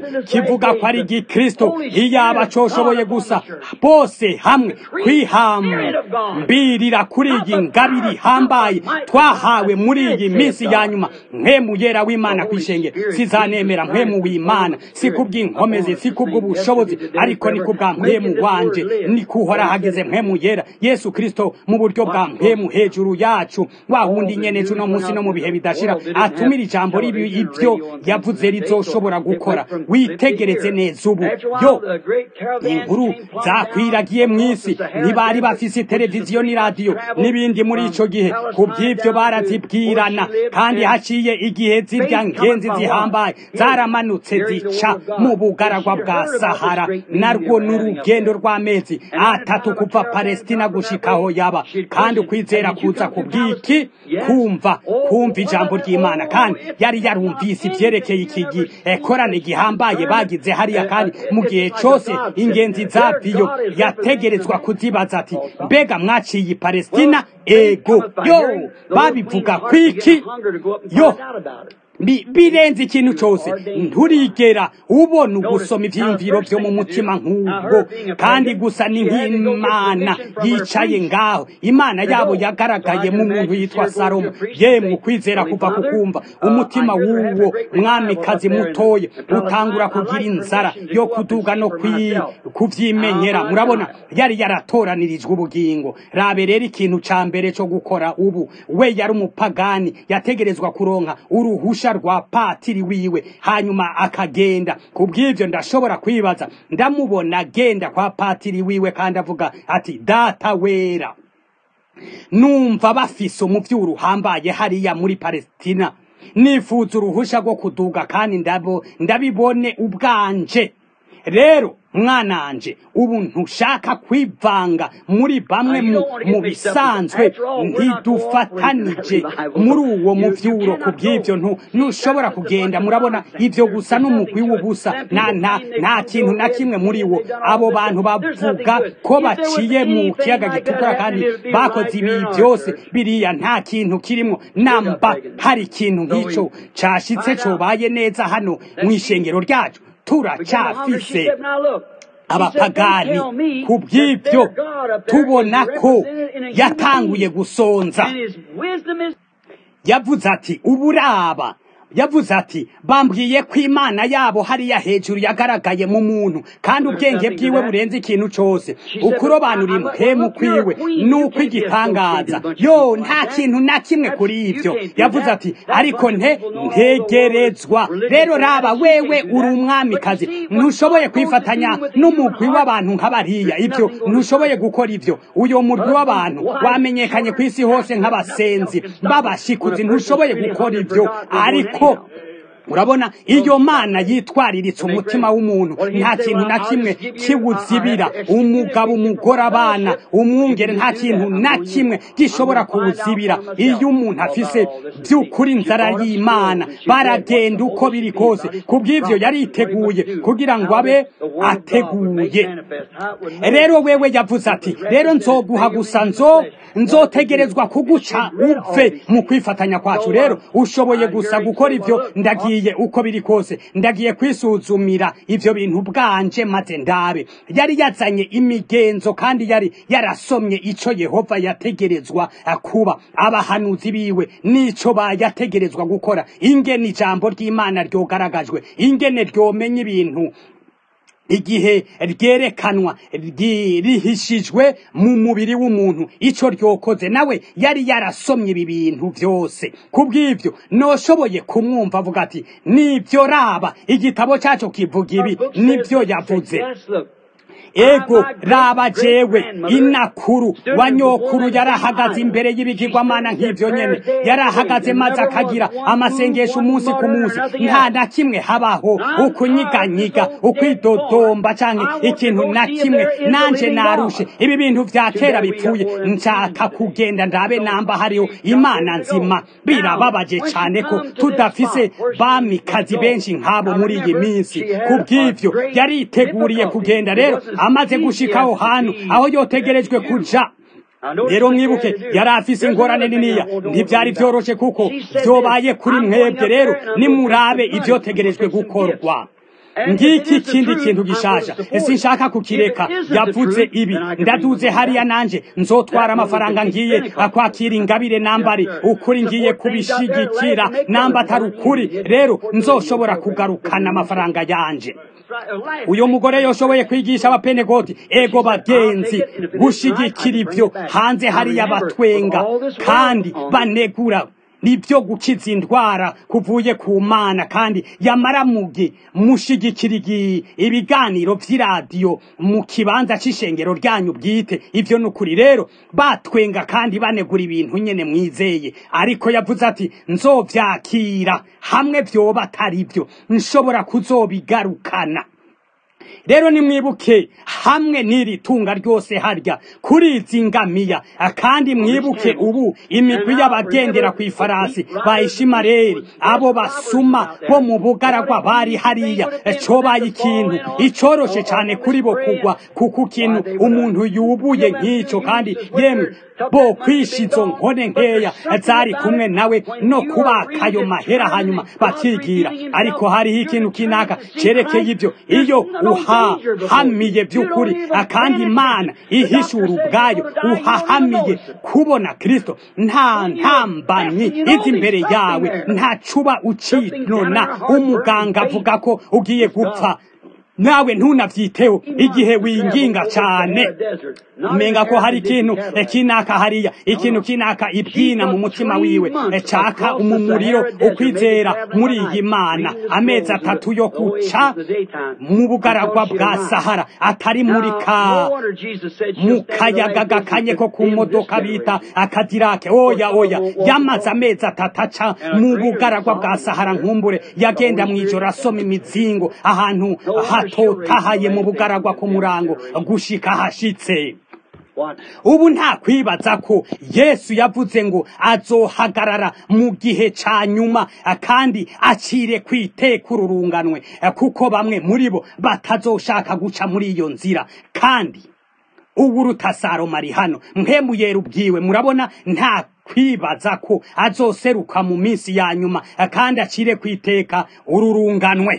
kivuga ko ari gikristo iyaba coshoboye gusa bose hamwe kwihambirira kuri iyi ngabiri ihambaye twahawe muri iyi minsi ya nyuma mpemu yera w'imana kwishengera sizanemera mpemu w'imana si kubw'inkomezi si kubw'ubushobozi ariko ni kubwa mpemu wanje ni kuhora hagize mpemu yera yesu kristo mu buryo bwa mpemu hejuru yacu wa wundi nyene ejo no munsi no mu bihe bidashira atumira ijambo ribi ibyo yavuze rizoshobora gukora witegereze neza ubu yo inkuru zakwiragiye mu isi ntibari bafise televiziyo n'iradiyo n'ibindi muri ico gihe ku bw'ivyo barazibwirana kandi haciye igihe zirya ngenzi zihambaye zaramanutse zica mu bugaragwa bwa sahara narwo n'urugendo rw'amezi atatu kuva palestina gushikaho yaba kandi ukwizera kuza ku bw'iki kumva kumva ijambo ry'imana kandi yari yarumvise ivyerekeye iki gikorane gihambaye bagize hariya kandi mu gihe cose ingenzi zaviyo yategerezwa kuzibaza ati mbega mwaciye palestina ego yo babivuga kwiki yo birenze ikintu cyose nturigera ubona ugusoma ibyiyumviro byo mu mutima nk'ubwo kandi gusa ni nk'imana yicaye ngaho imana yabo yagaragaye mu muntu yitwa salomo yemwe ukwizera kuva ku kumva umutima w'uwo mwamikazi mutoye utangura kugira inzara yo kuduga no kubyimenyera murabona yari yaratoranirijwe ubugingo rabe rero ikintu cya mbere cyo gukora ubu we yari umupagani yategerezwa kuronka uruhusha rwa patiri wiwe hanyuma akagenda ku bw'ibyo ndashobora kwibaza ndamubona agenda kwa patiri wiwe kandi avuga ati data wera numva bafise umuvyuro uhambaye hariya muri palestina nifuza uruhusha rwo kuduga kandi ndabo ndabibone ubwanje rero mwananje ubu ntushaka kwivanga muri bamwe mu bisanzwe ntidufatanije muri uwo muvyuro ku bw'ibyo ntushobora kugenda murabona ibyo gusa n'umugwi w'ubusa nta kintu na kimwe muri wo abo bantu bavuga ko baciye mu kiyaga gitukura kandi bakoze ibi byose biriya nta kintu kirimo namba hari ikintu nk'icyo cashitse cobaye neza hano mu ishengero ryacu turacyafise abapagani ku bw'ibyo tubona ko yatanguye gusonza yavuze ati uburaba yavuze ati bambwiye ko imana yabo hariya hejuru yagaragaye mu muntu kandi ubwenge bwiwe burenze ikintu cyose ukurobanura impemu kwiwe nuko igitangaza yo nta kintu na kimwe kuri ibyo yavuze ati ariko nte ntegerezwa rero raba wewe uri umwamikazi ntushoboye kwifatanya n'umugwi w'abantu nk'abariya ibyo ntushoboye gukora ibyo uyo mugwi w'abantu wamenyekanye ku isi hose nk'abasenzi b'abashikuzi ntushoboye gukora ibyo ariko urabona iyo mana yitwariritse umutima w'umuntu nta kintu na kimwe kiwuzibira umugabo umugore abana umwungere nta kintu na kimwe gishobora kuwuzibira iyo umuntu afise by'ukuri inzara y'imana baragenda uko biri kose ku bw'ibyo yariteguye kugira ngo abe ateguye rero wewe yavuze ati rero nzoguha gusa nzo nzotegerezwa kuguca upfe mu kwifatanya kwacu rero ushoboye gusa gukora ibyo ndagiye uko biri kose ndagiye kwisuzumira ivyo bintu bwanje maze ndabe yari yazanye imigenzo kandi yari yarasomye ico yehova yategerezwa kuba abahanuzi biwe n'ico bayategerezwa gukora ingene ijambo ry'imana ryogaragajwe ingene ryomenya ibintu igihe ryerekanwa rihishijwe mu mubiri w'umuntu ico ryokoze nawe yari yarasomye ibi bintu byose kubw'ibyo noshoboye kumwumva avuga ati nibyo raba igitabo cyacu kivuga ibi nibyo yavuze ego raba jewe inakuru wa nyokuru yarahagaze imbere y'ibigirwamana nk'ivyo nyene yarahagaze maze akagira amasengesho umunsi ku munsi nta na kimwe habaho ukunyiganyiga ukwidodomba canke ikintu na kimwe nanje narushe ibi bintu vya kera bipfuye nshaka kugenda ndabe namba hariho imana nzima birababaje cane ko tudafise bamikazi benshi nk'abo muri iyi minsi kubw'ivyo yariteguriye kugenda rero amaze gushikaho hantu aho yotegerejwe kuja rero mwibuke yari afise ingorane niniya ntivyari vyoroshe kuko vyobaye kuri mwebwe rero nimurabe ivyotegerejwe gukorwa ngiki ikindi kintu gishasha sinshaka kukireka yavuze ibi ndaduze hariya nanje nzotwara amafaranga ngiye akwakira ingabire nambari ukuri ngiye kubishigikira namba atari ukuri rero nzoshobora kugarukana amafaranga yanje uyu mugore yoshoboye kwigisha abapenegoti ego bagenzi gushigikira ibyo hanze hariya batwenga kandi banegura nibyo gukiza indwara kuvuye ku mana kandi yamara muge mushigikira ibiganiro vy'iradiyo mu kibanza c'ishengero ryanyu bwite ivyo nukuri rero batwenga kandi banegura ibintu nyene mwizeye ariko yavuze ati nzovyakira hamwe vyoba atari vyo nshobora kuzobigarukana rero nimwibuke hamwe n'iri tunga ryose harya kuri izi ngamiya kandi mwibuke ubu imigwi y'abagendera ku ifarasi ba ishimareri abo basuma bo mu bugaragwa bari hariya cobaye ikintu icoroshe cane kuri bo kugwa kuko ikintu umuntu yubuye nk'ico kandi yemwe bo kwisha izo nkone nkeya zari kumwe nawe no kubaka ayo mahera hanyuma bakigira ariko hariho ikintu kinaka cerekeye ibyo iyo uhahamiye by'ukuri kandi imana ihishura ubwayo uhahamiye kubona kristo nta ntambanyi izi imbere yawe nta cuba ucinona umuganga avuga ko ugiye gupfa nawe ntunavyiteho igihe winginga cane umenga ko hari ikintu kinaka hariya ikintu kinaka ibwina mu mutima wiwe caka umumuriro ukwizera muri iyi mana amezi atatu yo kuca mu bugaragwa bwa sahara atari muri ka mu kayaga gakanye ko ku modoka bita akadirake oya oya yamaze amezi atatu aca mu bugaragwa bwa sahara nkumbure yagenda mw'ijoro asoma imizingo ahantu hatotahaye mu bugaragwa ku murango gushika hashitse ubu nta kwibaza ko yesu yavuze ngo azohagarara mu gihe ca nyuma kandi acire kwiteka ururunganwe kuko bamwe muri bo batazoshaka guca muri iyo nzira kandi ubu rutasaroma ari hano mwemuyera ubwiwe murabona nta kwibaza ko azoseruka mu minsi ya nyuma kandi acire kwiteka ururunganwe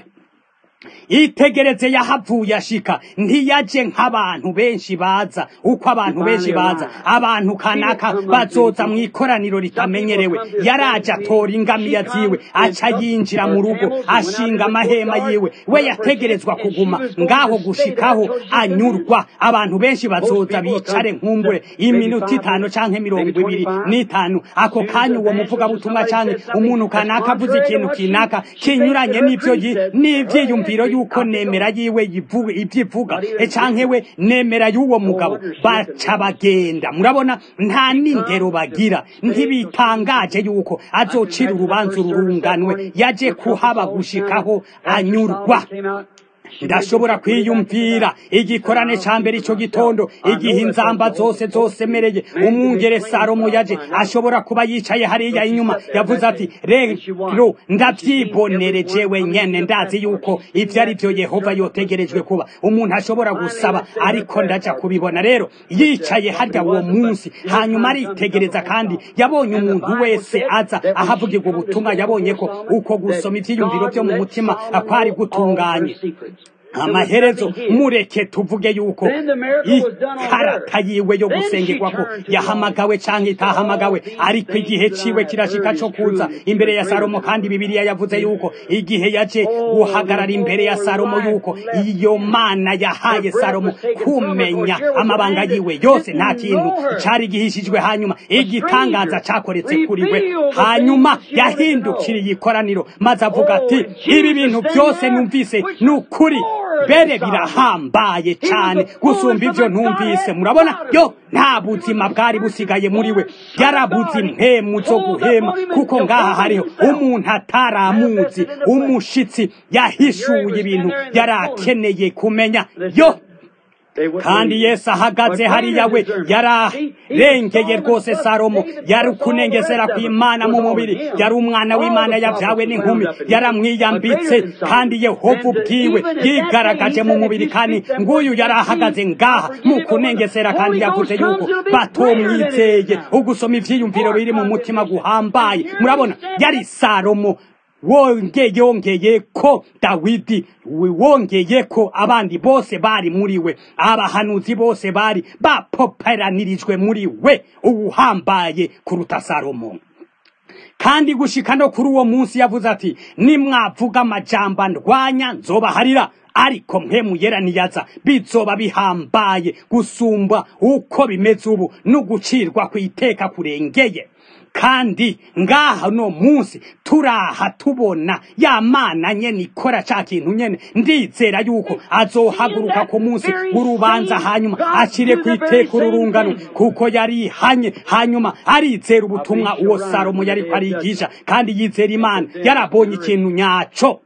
itegereze yahavuye ashika ntiyaje nk'abantu benshi baza uko abantu benshi baza abantu kanaka bazoza mu ikoraniro ritamenyerewe yaraje atora ingamiya ziwe aca yinjira mu rugo ashinga amahema yiwe we yategerezwa kuguma ngaho gushikaho anyurwa abantu benshi bazoza bicare nkumbure iminota itanu canke mirongo ibiri n'itanu ako kanya uwo muvugabutumwa canke umuntu kanaka avuze ikintu kinaka kinyuranye n'ivyo n'ivyiyumviro yuko nemera yiwe ivyivuga canke we nemera y'uwo mugabo baca bagenda murabona nta n'indero bagira ntibitangaje yuko azocira urubanza ururunganwe yaje kuhaba gushikaho anyurwa ndashobora kwiyumvira igikorane ca mbere ico gitondo igihe inzamba zose zosemereye umwungere salomo yaje ashobora kuba yicaye hariya inyuma yavuze ati rero ndavyibonere jewe nyene ndazi yuko ivyo ari vyo yehova yotegerejwe kuba umuntu ashobora gusaba ariko ndaja kubibona rero yicaye harya uwo munsi hanyuma aritegereza kandi yabonye umuntu wese aza ahavugirwa ubutumwa yabonye ko uko gusoma ivyiyumviro vyo mu mutima kwari gutunganye amaherezo mureke tuvuge yuko ikarata yiwe yo gusengerwa ko yahamagawe canke itahamagawe ariko igihe ciwe kirashika co kuza imbere ya salomo kandi bibiliya yavuze yuko igihe yaje guhagarara imbere ya salomo yuko iyo mana yahaye salomo kumenya amabanga yiwe yose nta kintu cari gihishijwe hanyuma igitangaza cakoretse kuri we hanyuma yahindukiriye ikoraniro maze avuga ati ibi bintu byose numvise ni ukuri bere birahambaye cyane gusumba ivyo ntumvise murabona yo nta buzima bwari busigaye muri we yarabuze impemu zo guhema kuko ngaha hariho umuntu ataramuzi umushitsi yahishuye ibintu yari akeneye kumenya yo kandi yesu ahagaze hariya we yararengeye rwose salomo yari kunengesera kw'imana mu mubiri yari umwana w'imana yabyawe n'inkumi yaramwiyambitse kandi yehova ubwiwe yigaragaje mu mubiri kandi nguyu yari ahagaze ngaha mu kunengesera kandi yavuze yuko batomwizeye ugusoma ivyiyumviro biri mu mutima guhambaye murabona yari salomo wongeye yongeye ko dawidi wongeye ko abandi bose bari muri we abahanuzi bose bari bapoperanirijwe muri we uwuhambaye kuruta salomo kandi gushika no kuri uwo munsi yavuze ati nimwavuga amajambo ndwanya nzobaharira ariko mpemuyera niyaza bizoba bihambaye gusumba uko bimeze ubu no gucirwa ku iteka kurengeye kandi ngaha no munsi turaha tubona ya mana nyene ikora ca kintu nyene ndizera yuko azohaguruka ku munsi w'urubanza hanyuma acire ku iteka ururungano kuko yari ihanye hanyuma arizera ubutumwa uwo salomo yariko arigisha kandi yizera imana yarabonye ikintu nyaco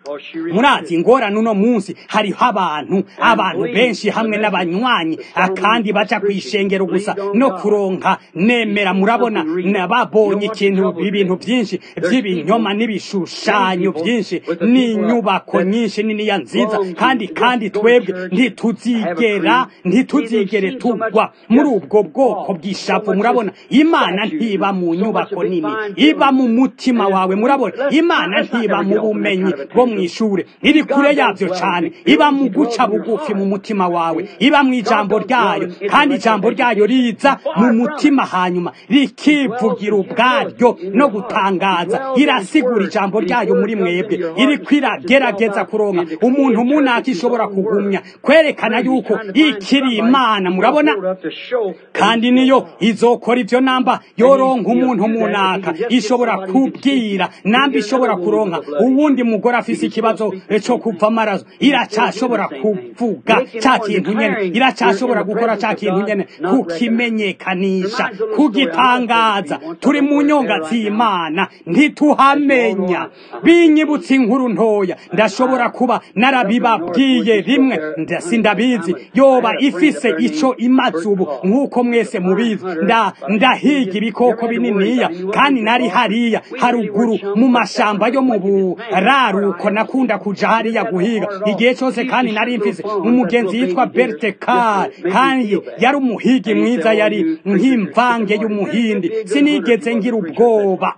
murazi ingorane uno munsi hariho abantu abantu benshi hamwe n'abanywanyi akandi baca ku ishengero gusa no kuronka nemera murabona babonye ikintu ibintu byinshi by'ibinyoma n'ibishushanyo byinshi n'inyubako nyinshi niniya nziza kandi kandi twebwe ntituzigera ntituzigere tugwa muri ubwo bwoko bw'ishavu murabona imana ntiba mu nyubako nini iba mu mutima wawe murabona imana ntiba mu bumenyi bwo mu ishure iri kure yavyo cane iba mu guca bugufi mu mutima wawe iba mu ijambo ryayo kandi ijambo ryayo riza mu mutima hanyuma rikivugira ubwaryo no gutangaza irasigura ijambo ryayo muri mwebwe iriko iragerageza kuronka umuntu munaka ishobora kugumya kwerekana yuko ikiri imana murabona kandi niyo izokora ivyo namba yoronka umuntu munaka ishobora kubwira namba ishobora kuronka uwundi mugore afise ikibazo cyo kuva amaraso iracashobora kuvuga ca kintu nyene iracashobora gukora ca kintu nyene kukimenyekanisha kugitangaza turi mu nyonga z'imana ntituhamenya binyibutsa inkuru ntoya ndashobora kuba narabibabwiye rimwe sindabizi yoba ifise ico imaze ubu nk'uko mwese mubizi nda ndahiga ibikoko bininiya kandi nari hariya haruguru mu mashamba yo mu buraruko nakunda kuja hariya guhiga igihe cyose kandi nari mfise umugenzi yitwa Berthe Carr kandi yari umuhigi mwiza yari nk'imvange y'umuhindi sinigeze ngira ubwoba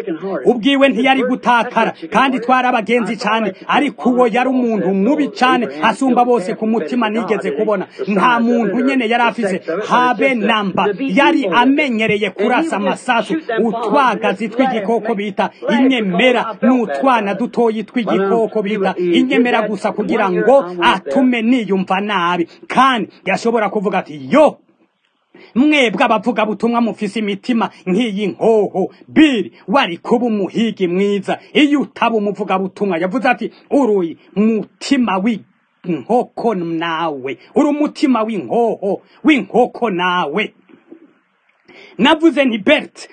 ubwiwe ntiyari gutakara kandi twari abagenzi cyane ariko uwo yari umuntu mubi cyane asumba bose ku mutima nigeze kubona nta muntu nyene yari afise habe namba yari amenyereye kurasa amasasu utwagazi tw'igikoko bita inyemera n'utwana dutoyi tw'igikoko bita inyemera gusa kugira ngo atume niyumva nabi kandi yashobora kuvuga ati yo mwebwe abavuga butumwa mufise imitima nk'iyi nkoho biri wari kuba umuhigi mwiza iyo utaba umuvuga butumwa yavuze ati uruyi mutima w'inkoko nawe uri umutima w'inkoho w'inkoko nawe navuze nti bert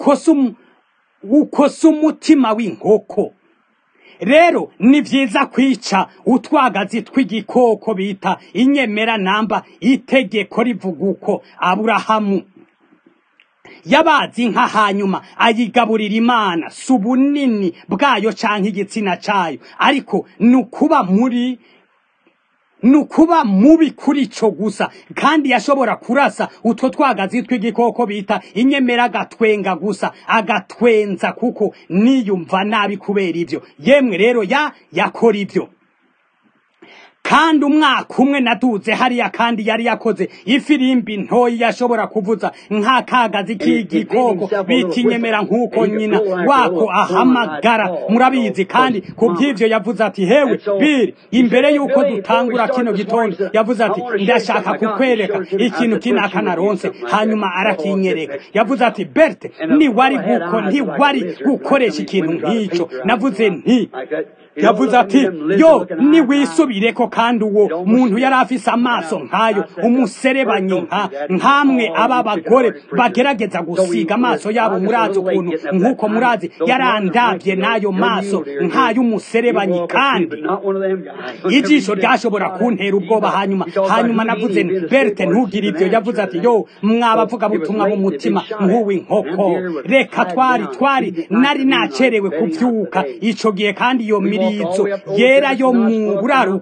ukose umutima w'inkoko rero ni byiza kwica utwagazi tw'igikoko bita inyemera namba itegeko rivuga uko aburahamu yabazi inka hanyuma ayigaburira imana si ubunini bwayo canke igitsina cayo ariko ni ukuba muri ni ukuba mubi kuri ico gusa kandi yashobora kurasa utwo twagazi tw'igikoko bita inyemera agatwenga gusa agatwenza kuko niyumva nabi kubera ivyo yemwe rero ya yakora ivyo kandi umwaka umwe naduze hariya kandi yari yakoze ifirimbi ntoyi yashobora kuvuza nk'akagazi k'igikoko bita inyemera nk'uko nyina wako ahamagara murabizi kandi ku by'ivyo yavuze ati hewe biri imbere y'uko dutangura kino gitondo yavuze ati ndashaka kukwereka ikintu kinaka naronse hanyuma arakinyereka yavuze ati berte ntiwari guko ntiwari gukoresha ikintu nk'ico navuze nti yavuze ati yo niwisubireko kandi uwo muntu yari afise amaso nk'ayo umuserebanyi nka nkamwe aba bagore bagerageza gusiga amaso yabo murazi ukuntu nk'uko murazi yarandabye n'ayo maso nk'ay'umuserebanyi kandi ijisho ryashobora kuntera ubwoba hanyuma hanyuma navuze berte ntugire ibyo yavuze ati yo mwabavuga butumwa mu mutima nk'uw'inkoko reka twari twari nari nacerewe kuvyuka ico gihe kandi iyo mirizo yera yo mu buraruko igihe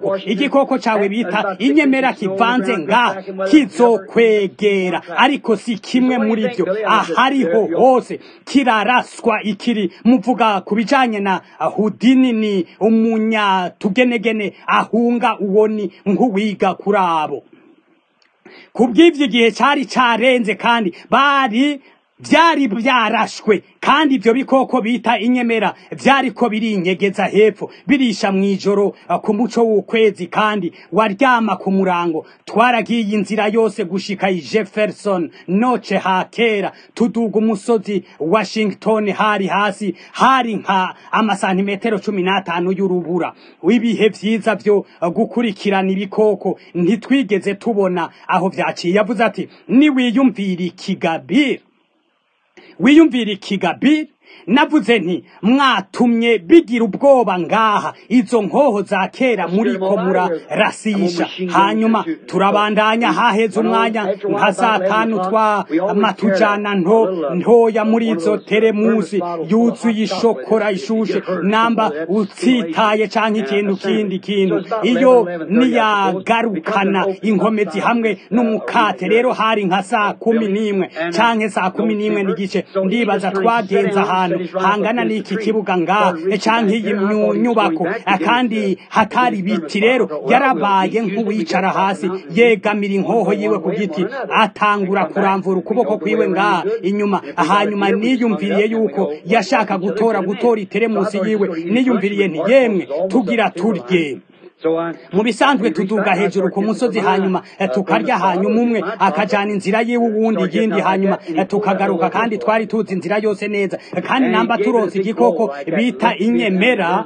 igikoko cawe bita inyemera kivanze nga kizokwegera ariko si kimwe muri vyo ahariho hose kiraraswa ikiri muvuga ku bijanye na hudini ni umunyatugenegene ahunga uwo ni nk'uwiga kuri abo kubw'ivyo igihe cari carenze kandi bari vyari vyarashwe kandi ivyo bikoko bita inyemera vyariko birinyegeza hepfo birisha mw'ijoro uh, ku muco w'ukwezi kandi waryama ku murango twaragiye inzira yose gushika i jefferson noce hakera tuduga umusozi washington hari hasi hari nka amasantimetero cumi n'atanu y'urubura w'ibihe vyiza vyo uh, gukurikirana ibikoko ntitwigeze tubona aho vyaciye yavuze ati niwiyumvira ikigabira wiyumvira ikigabiri navuze nti mwatumye bigira ubwoba ngaha izo nkoho za kera muriko murarasisha hanyuma turabandanya haheze umwanya nka saa tanu twa matujana nto ntoya muri izo teremusi yuzuye ishokora ishushe namba utsitaye canke ikintu kindi kintu iyo niyagarukana inkomezi hamwe n'umukate rero hari nka saa kumi n'imwe canke saa kumi n'imwe n'igice ndibaza twagenze ahantu hangana n'iki kibuga nga canke iyi nyubako kandi hatari ibiti rero yarabaye nk'uwicara hasi yegamira inkoho yiwe ku giti atangura kuramvura ukuboko kwiwe nga inyuma hanyuma niyumviriye yuko yashaka gutora gutora iteremusi yiwe niyumviriye nti yemwe tugira turye mu bisanzwe tuduga hejuru ku musozi hanyuma tukarya hanyuma umwe akajana inzira yiwe uwundi yindi hanyuma tukagaruka kandi twari tuzi inzira yose neza kandi namba turonse igikoko bita inyemera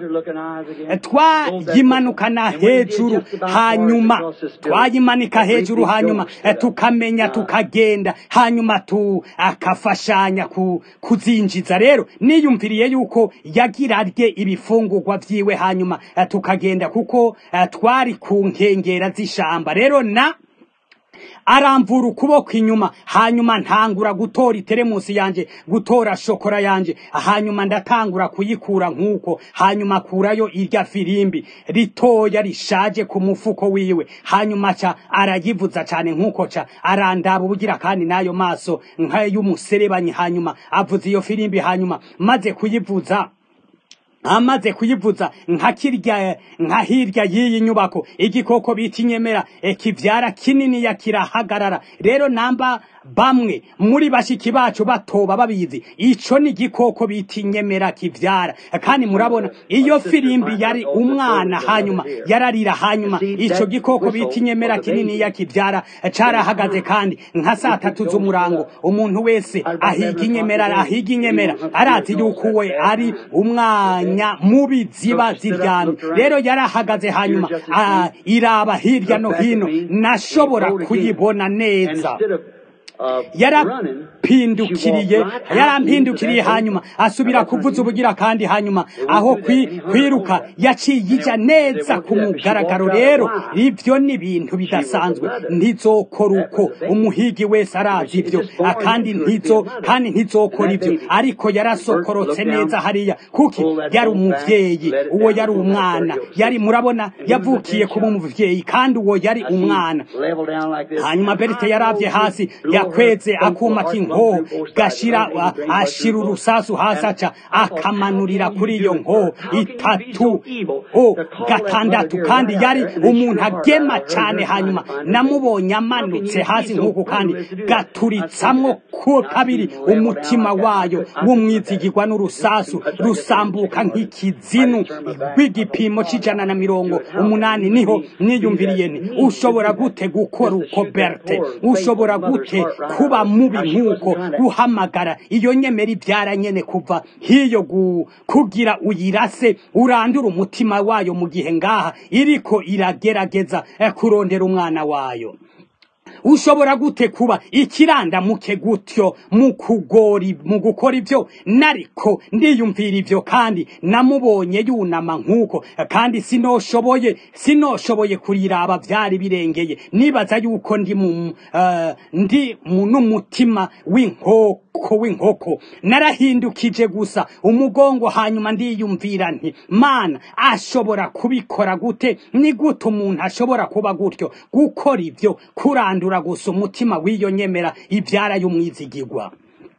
twayimanukana hejuru hanyuma twayimanika hejuru hanyuma tukamenya tukagenda hanyuma tu akafashanya ku, kuzinjiza rero niyumviriye yuko yagira arye ibifungurwa vyiwe hanyuma tukagenda kuko twari ku nkengera z'ishamba rero na aramvura ukuboko inyuma hanyuma ntangura gutora iteremusi yanje gutora shokora yanje hanyuma ndatangura kuyikura nk'uko hanyuma akurayo irya firimbi ritoya rishaje ku mufuko wiwe hanyuma ca arayivuza cane nk'uko ca arandaba ubugira kandi n'ayo maso nk'ay'umuserebanyi hanyuma avuza iyo firimbi hanyuma maze kuyivuza amaze kuyivuza nka kirya nka hirya y'iyi nyubako igikoko bita inyemera kivyara kinini ya kirahagarara rero namba bamwe muri bashiki bacu batoba babizi ico ni igikoko bita inyemera kivyara kandi murabona iyo firimbi yari umwana hanyuma yararira hanyuma ico gikoko bita inyemera kinini ya kivyara carahagaze kandi nka saa tatu z'umurango umuntu wese ahiga inyemera ahiga inyemera arazi yuko we ari umwanya mubi ziba ziryamye rero yarahagaze hanyuma iraba hirya no hino nashobora kuyibona neza yarapindukiriye yarampindukiriye hanyuma asubira kuvuza ubugira kandi hanyuma aho kwiruka yaciye ija neza ku mugaragaro rero ivyo ni ibintu bidasanzwe ntizokora uko umuhigi wese arazi ivyo kandi ntizo kandi ntizokora ivyo ariko yarasokorotse neza hariya kuki yari umuvyeyi uwo yari umwana yari murabona yavukiye kuba umuvyeyi kandi uwo yari umwana hanyuma berite yaravye hasi yakweze akuma k'inkoho gashira ashira urusasu hasi aca akamanurira kuri iyo nkoho itatu o gatandatu kandi yari umuntu agema cane hanyuma namubonye amanutse hasi nk'uko kandi gaturitsamwo ku kabiri umutima wayo w'umwizigirwa n'urusasu rusambuka nk'ikizinu rw'igipimo c'ijana na mirongo umunani niho niyumviriye ni ushobora gute gukora uko berte ushobora gute kuba mubi nk'uko guhamagara iyo nyemera ibyara nyene kuva hiyo kugira uyirase urandura umutima wayo mu gihe ngaha iriko iragerageza kurondera umwana wayo ushobora gute kuba ikirandamuke gutyo mu kugori mu gukora ibyo nariko ndiyumvira ibyo kandi namubonye yunama nk'uko kandi sinoshoboye sinoshoboye kuriraba byari birengeye nibaza yuko ndi mu eh, ndi mu n'umutima w'inkoko w'inkoko narahindukije gusa umugongo hanyuma ndiyumvira nti mana ashobora kubikora gute ni gute umuntu ashobora kuba gutyo gukora ibyo kurandura gusa umutima w'iyo nyemera ibyara y'umwizigigwa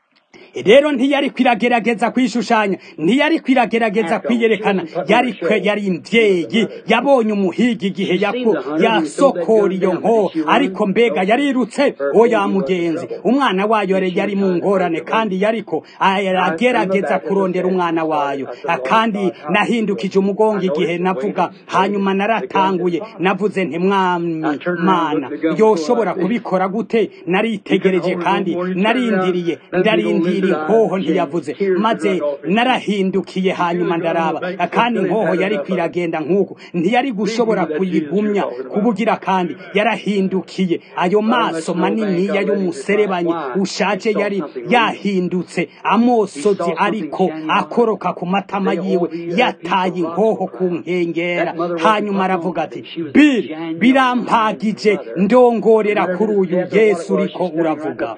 rero ntiyari kwiragerageza kwishushanya ntiyari kwiragerageza kwiyerekana yari kwe yari imvyeyi yabonye umuhiga igihe yaku yasokora iyo nko ariko mbega yarirutse oya mugenzi umwana wayo yari yari mu ngorane kandi yariko aragerageza kurondera umwana wayo kandi nahindukije umugongo igihe navuga hanyuma naratanguye navuze nti mwami mana yoshobora kubikora gute naritegereje kandi narindiriye ndarindiriye inkoho ntiyavuze maze narahindukiye hanyuma ndaraba kandi inkoho yari kwiragenda nk'uko ntiyari gushobora kuyigumya kubugira kandi yarahindukiye ayo maso maniniya y'umuserebanyi ushaje yari yahindutse amosozi ariko akoroka ku matama yiwe yataye inkoho ku nkengera hanyuma aravuga ati biri birampagije ndongorera kuri uyu yesu uriko uravuga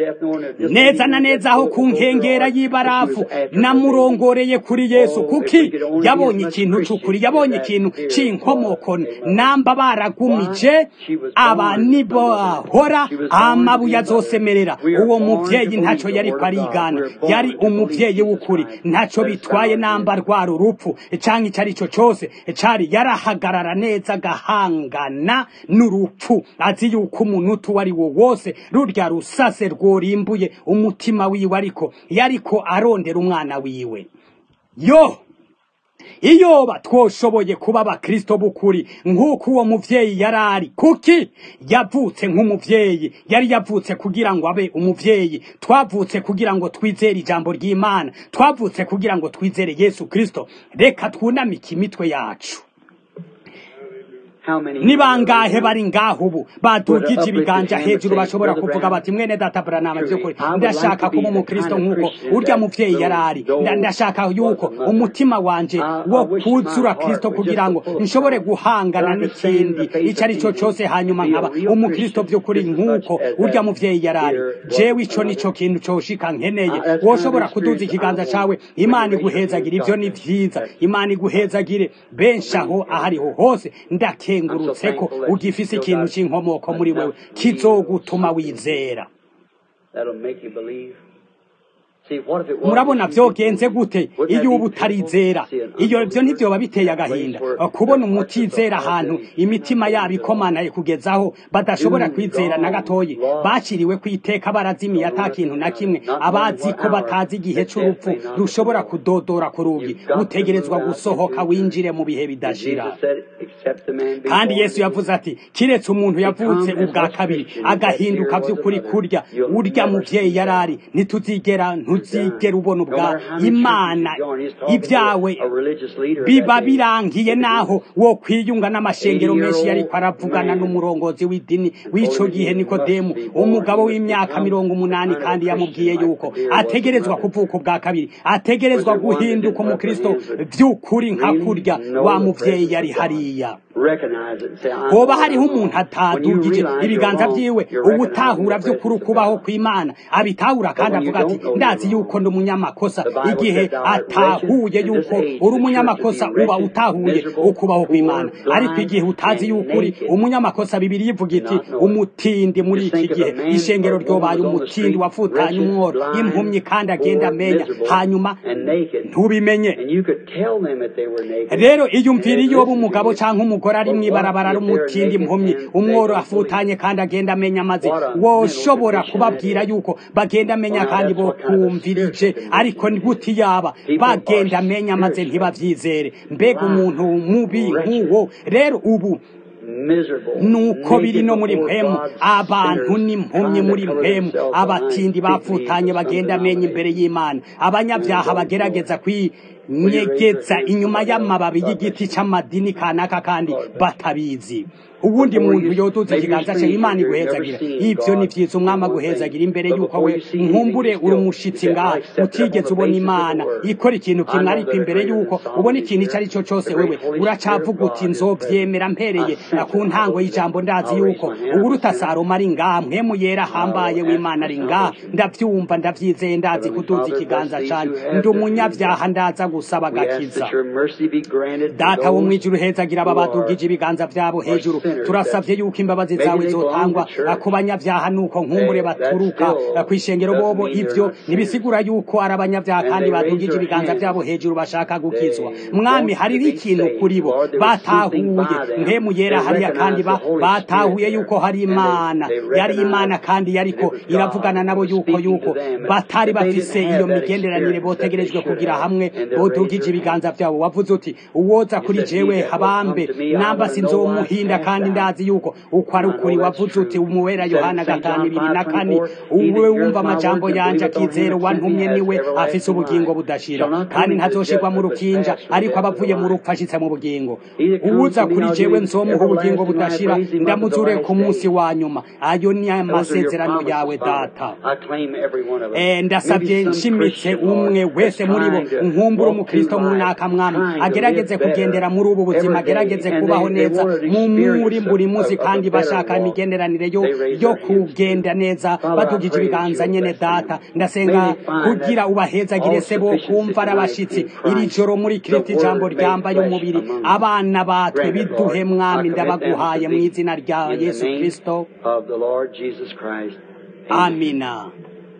neza na neza aho ku nkengera y'ibarafu namurongoreye kuri yesu kuki yabonye ikintu cy'ukuri yabonye ikintu cy'inkomoko namba baragumije aba nibo bahora amabuye azosemerera uwo muvyeyi ntaco yari arigana yari umuvyeyi w'ukuri ntaco bitwaye namba rwara urupfu canke icyo ari cyo cyose cari yarahagarara neza agahangana n'urupfu azi yuko umuntu uwo ari wo wose rurya rusase rworimbuye umutima wiwe ariko yariko arondera umwana wiwe yo iyoba twoshoboye kuba abakristo b'ukuri nk'uko uwo muvyeyi yari ari kuki yavutse nk'umuvyeyi yari yavutse kugira ngo abe umuvyeyi twavutse kugira ngo twizere ijambo ry'imana twavutse kugira ngo twizere yesu kristo reka twunamike imitwe yacu ni bangahe bari ngaho ubu badugije ibiganja hejuru bashobora kuvuga bati mwene data buranama by'ukuri ndashaka kuba umukristo nk'uko urya muvyeyi yari ari ndashaka yuko umutima wanje wo kuzura kristo kugira ngo nshobore guhangana n'ikindi icyo ari cyo cyose hanyuma nkaba umukristo by'ukuri nk'uko urya muvyeyi yari ari jewe ico nico kintu coshika nkeneye woshobora kuduza ikiganza cawe imana iguhezagire ivyo ni vyiza imana iguhezagire benshi aho ahariho hose ndake nkengurutse ko ugifise ikintu cy'inkomoko muri wewe kizogutuma wizera murabona byogenze gute iyo uba utarizera iyo byo ntibyoba biteye agahinda kubona umutizera ahantu imitima yabo ikomanaye kugezaho badashobora kwizera na gatoyi baciriwe ku iteka barazimiye ata kintu na kimwe abazi ko batazi igihe cy'urupfu rushobora kudodora ku rugi utegerezwa gusohoka winjire mu bihe bidashira kandi yesu yavuze ati kiretse umuntu yavutse ubwa kabiri agahinduka by'ukuri kurya urya muvyeyi yari ari ntituzigera ntuzigera ubona ubwa imana ibyawe biba birangiye naho wo kwiyunga n'amashengero menshi yariko aravugana n'umurongozi w'idini w'ico gihe nikodemu umugabo w'imyaka mirongo umunani kandi yamubwiye yuko ategerezwa kuvuka ubwa kabiri ategerezwa guhinduka umukristo by'ukuri nka kurya wa muvyeyi yari hariya hoba hariho umuntu atadugije ibiganza vyiwe ubutahura vy'ukuri ukubaho kw'imana abitahura kandi avuga ati ndazi yuko ndi umunyamakosa igihe atahuye yuko uri umunyamakosa uba utahuye ukubaho kw'imana ariko igihe utazi yuko uri umunyamakosa bibiri ivuga iti umutindi muri iki gihe ishengero ryobaye umutindi wafutanye umworo impumyi kandi agenda amenya hanyuma ntubimenye rero iyumvira iyo umugabo cyangwa umugore ari mw'ibarabara rumutindi impumyi umworo afutanye kandi agenda amenya maze woshobora kubabwira yuko bagenda amenya kandi bo kumvirije ariko gute yaba bagenda amenya maze ntibavyizere mbega umuntu mubi nk'uwo rero ubu nuko biri no muri mpemu abantu n'impumyi muri mpemu abatindi bapfutanye bagenda amenya imbere y'imana abanyabyaha bagerageza kwi nyegeza inyuma y'amababi y'igiti c'amadini kanaka kandi batabizi ubundi muntu yoduza ikiganza cye imana iguhezagira ivyo ni vyiza umwami aguhezagira imbere yuko we nkumbure uri umushitsi ngaha utigeze ubona imana ikora ikintu kimwe ariko imbere yuko ubona ikintu ico ari cyo cose wewe uracavuga uti nzovyemera mpereye ku ntango y'ijambo ndazi yuko uburuta saroma ari ngaha mpwemu yera hambaye w'imana ari ngaha ndavyumva ndavyizeye ndazi kuduza ikiganza canje ndi umunyavyaha ndaza gusaba agakiza data wo mwijuru hezagira aba badugije ibiganza vyabo hejuru turasavye yuko imbabazi zawe zotangwa ku banyavyaha nuko nkumbure baturuka kw'ishengero bobo ivyo nibisigura yuko ari abanyavyaha kandi badugije ibiganza vyabo hejuru bashaka gukizwa mwami hariho ikintu kuri bo batahuye mpemu yera hariya kandi batahuye yuko hari imana yari imana kandi yariko iravugana nabo yuko yuko batari bafise iyo migenderanire botegerejwe kugira hamwe bodugije ibiganza vyabo wavuze uti uwoza kuri jewe habambe namba sinzomuhinda kandi ndazi yuko uko ari ukuri wavuze uti umuwera yohana gatanu ibiri na kane uwe wumva amajambo yanje akizera wantumye niwe afise ubugingo budashira kandi ntazoshirwa mu rukinja ariko abavuye mu rupfu ashitse mu bugingo uwuza kuri jewe nzomuha ubugingo budashira ndamuzure ku munsi wa nyuma ayo ni amasezerano yawe data ndasabye nshimitse umwe wese muri bo nkumbura umukristo munaka mwami agerageze kugendera muri ubu buzima agerageze kubaho neza mu muri buri munsi kandi bashaka imigenderanire yo yo kugenda neza badugije ibiganza nyene data ndasenga kugira ubahezagire se bo kumva arabashitsi iri joro muri kristo ijambo ryambaye umubiri abana batwe biduhe mwami ndabaguhaye mu izina rya yesu kristo amina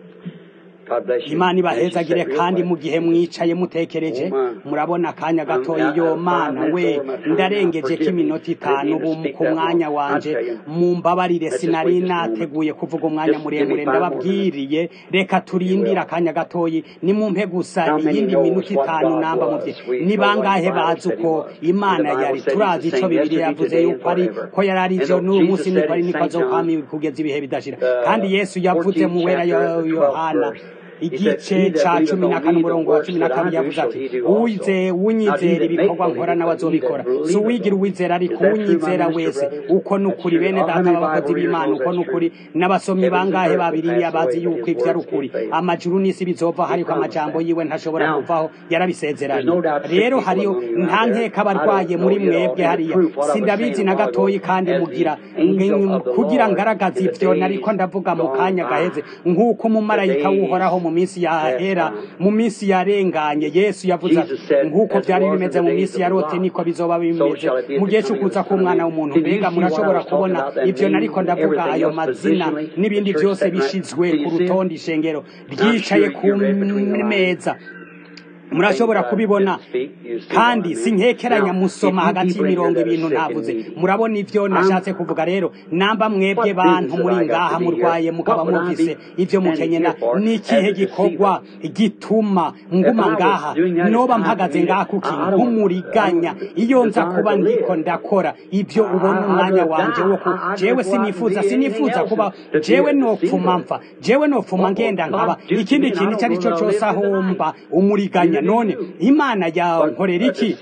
imana ibahezagire kandi mu gihe mwicaye mutekereje murabona akanya gatoya iyo mana we ndarengeje ko iminota itanu ubu ku mwanya wanje mumbabarire sinari nateguye kuvuga umwanya muremure ndababwiriye reka turindire akanya gatoya nimumpe gusa iyindi minota itanu namba muvye ni bangahe bazi uko imana yari turazi ico bibiri yavuze yuko ari ko yari ari ivyo n'uyu munsi niko ari niko azokwama kugeza ibihe bidashira kandi yesu yavuze mu wera yohana igice ca cumi na kane umurongo wa cumi na kabiri yavuze ati uwize unyizera ibikorwa nkora nawe azobikora si uwigira uwizera ariko unyizera wese uko nukuri bene data b'abakozi b'imana uko nukuri n'abasomyi bangahe babiriya bazi yuko ivyo ari ukuri amajuru n'isi bizovaho ariko amajambo yiwe ntashobora kuvaho yarabisezeranye rero hariyo nta nkeka abarwaye muri mwebwe hariya sindabizi na gatoyi kandi mugira kugira ngaragaza ivyo nariko ndavuga mu kanya gaheze nk'uko umumarayika w'uhoraho mu minsi yahera mu minsi yarenganye yesu yavuze ati nk'uko byari bimeze mu minsi ya lote niko bizoba bimeze mu gihe cy'ukuza k'umwana w'umuntu mbega murashobora kubona ivyo nariko ndavuga ayo mazina n'ibindi byose bishizwe ku rutonde ishengero ryicaye ku meza murashobora kubibona kandi sinkekeranya musoma hagati y'imirongo ibintu ntavuze murabona ivyo nashatse kuvuga rero namba mwebwe bantu muri ngaha murwaye mukaba mufise ivyo mukenyena ni ikihe gikorwa gituma nguma ngaha noba mpagaze ngaha kuki nk'umuriganya iyo nza kuba ndiko ndakora ivyo ubona umwanya wanje wo ku jewe sinifuza sinifuza kuba jewe nopfuma mpfa jewe nopfuma ngenda nkaba ikindi kintu icyo ari cyo cyose aho mba umuriganya none imana yankorera iki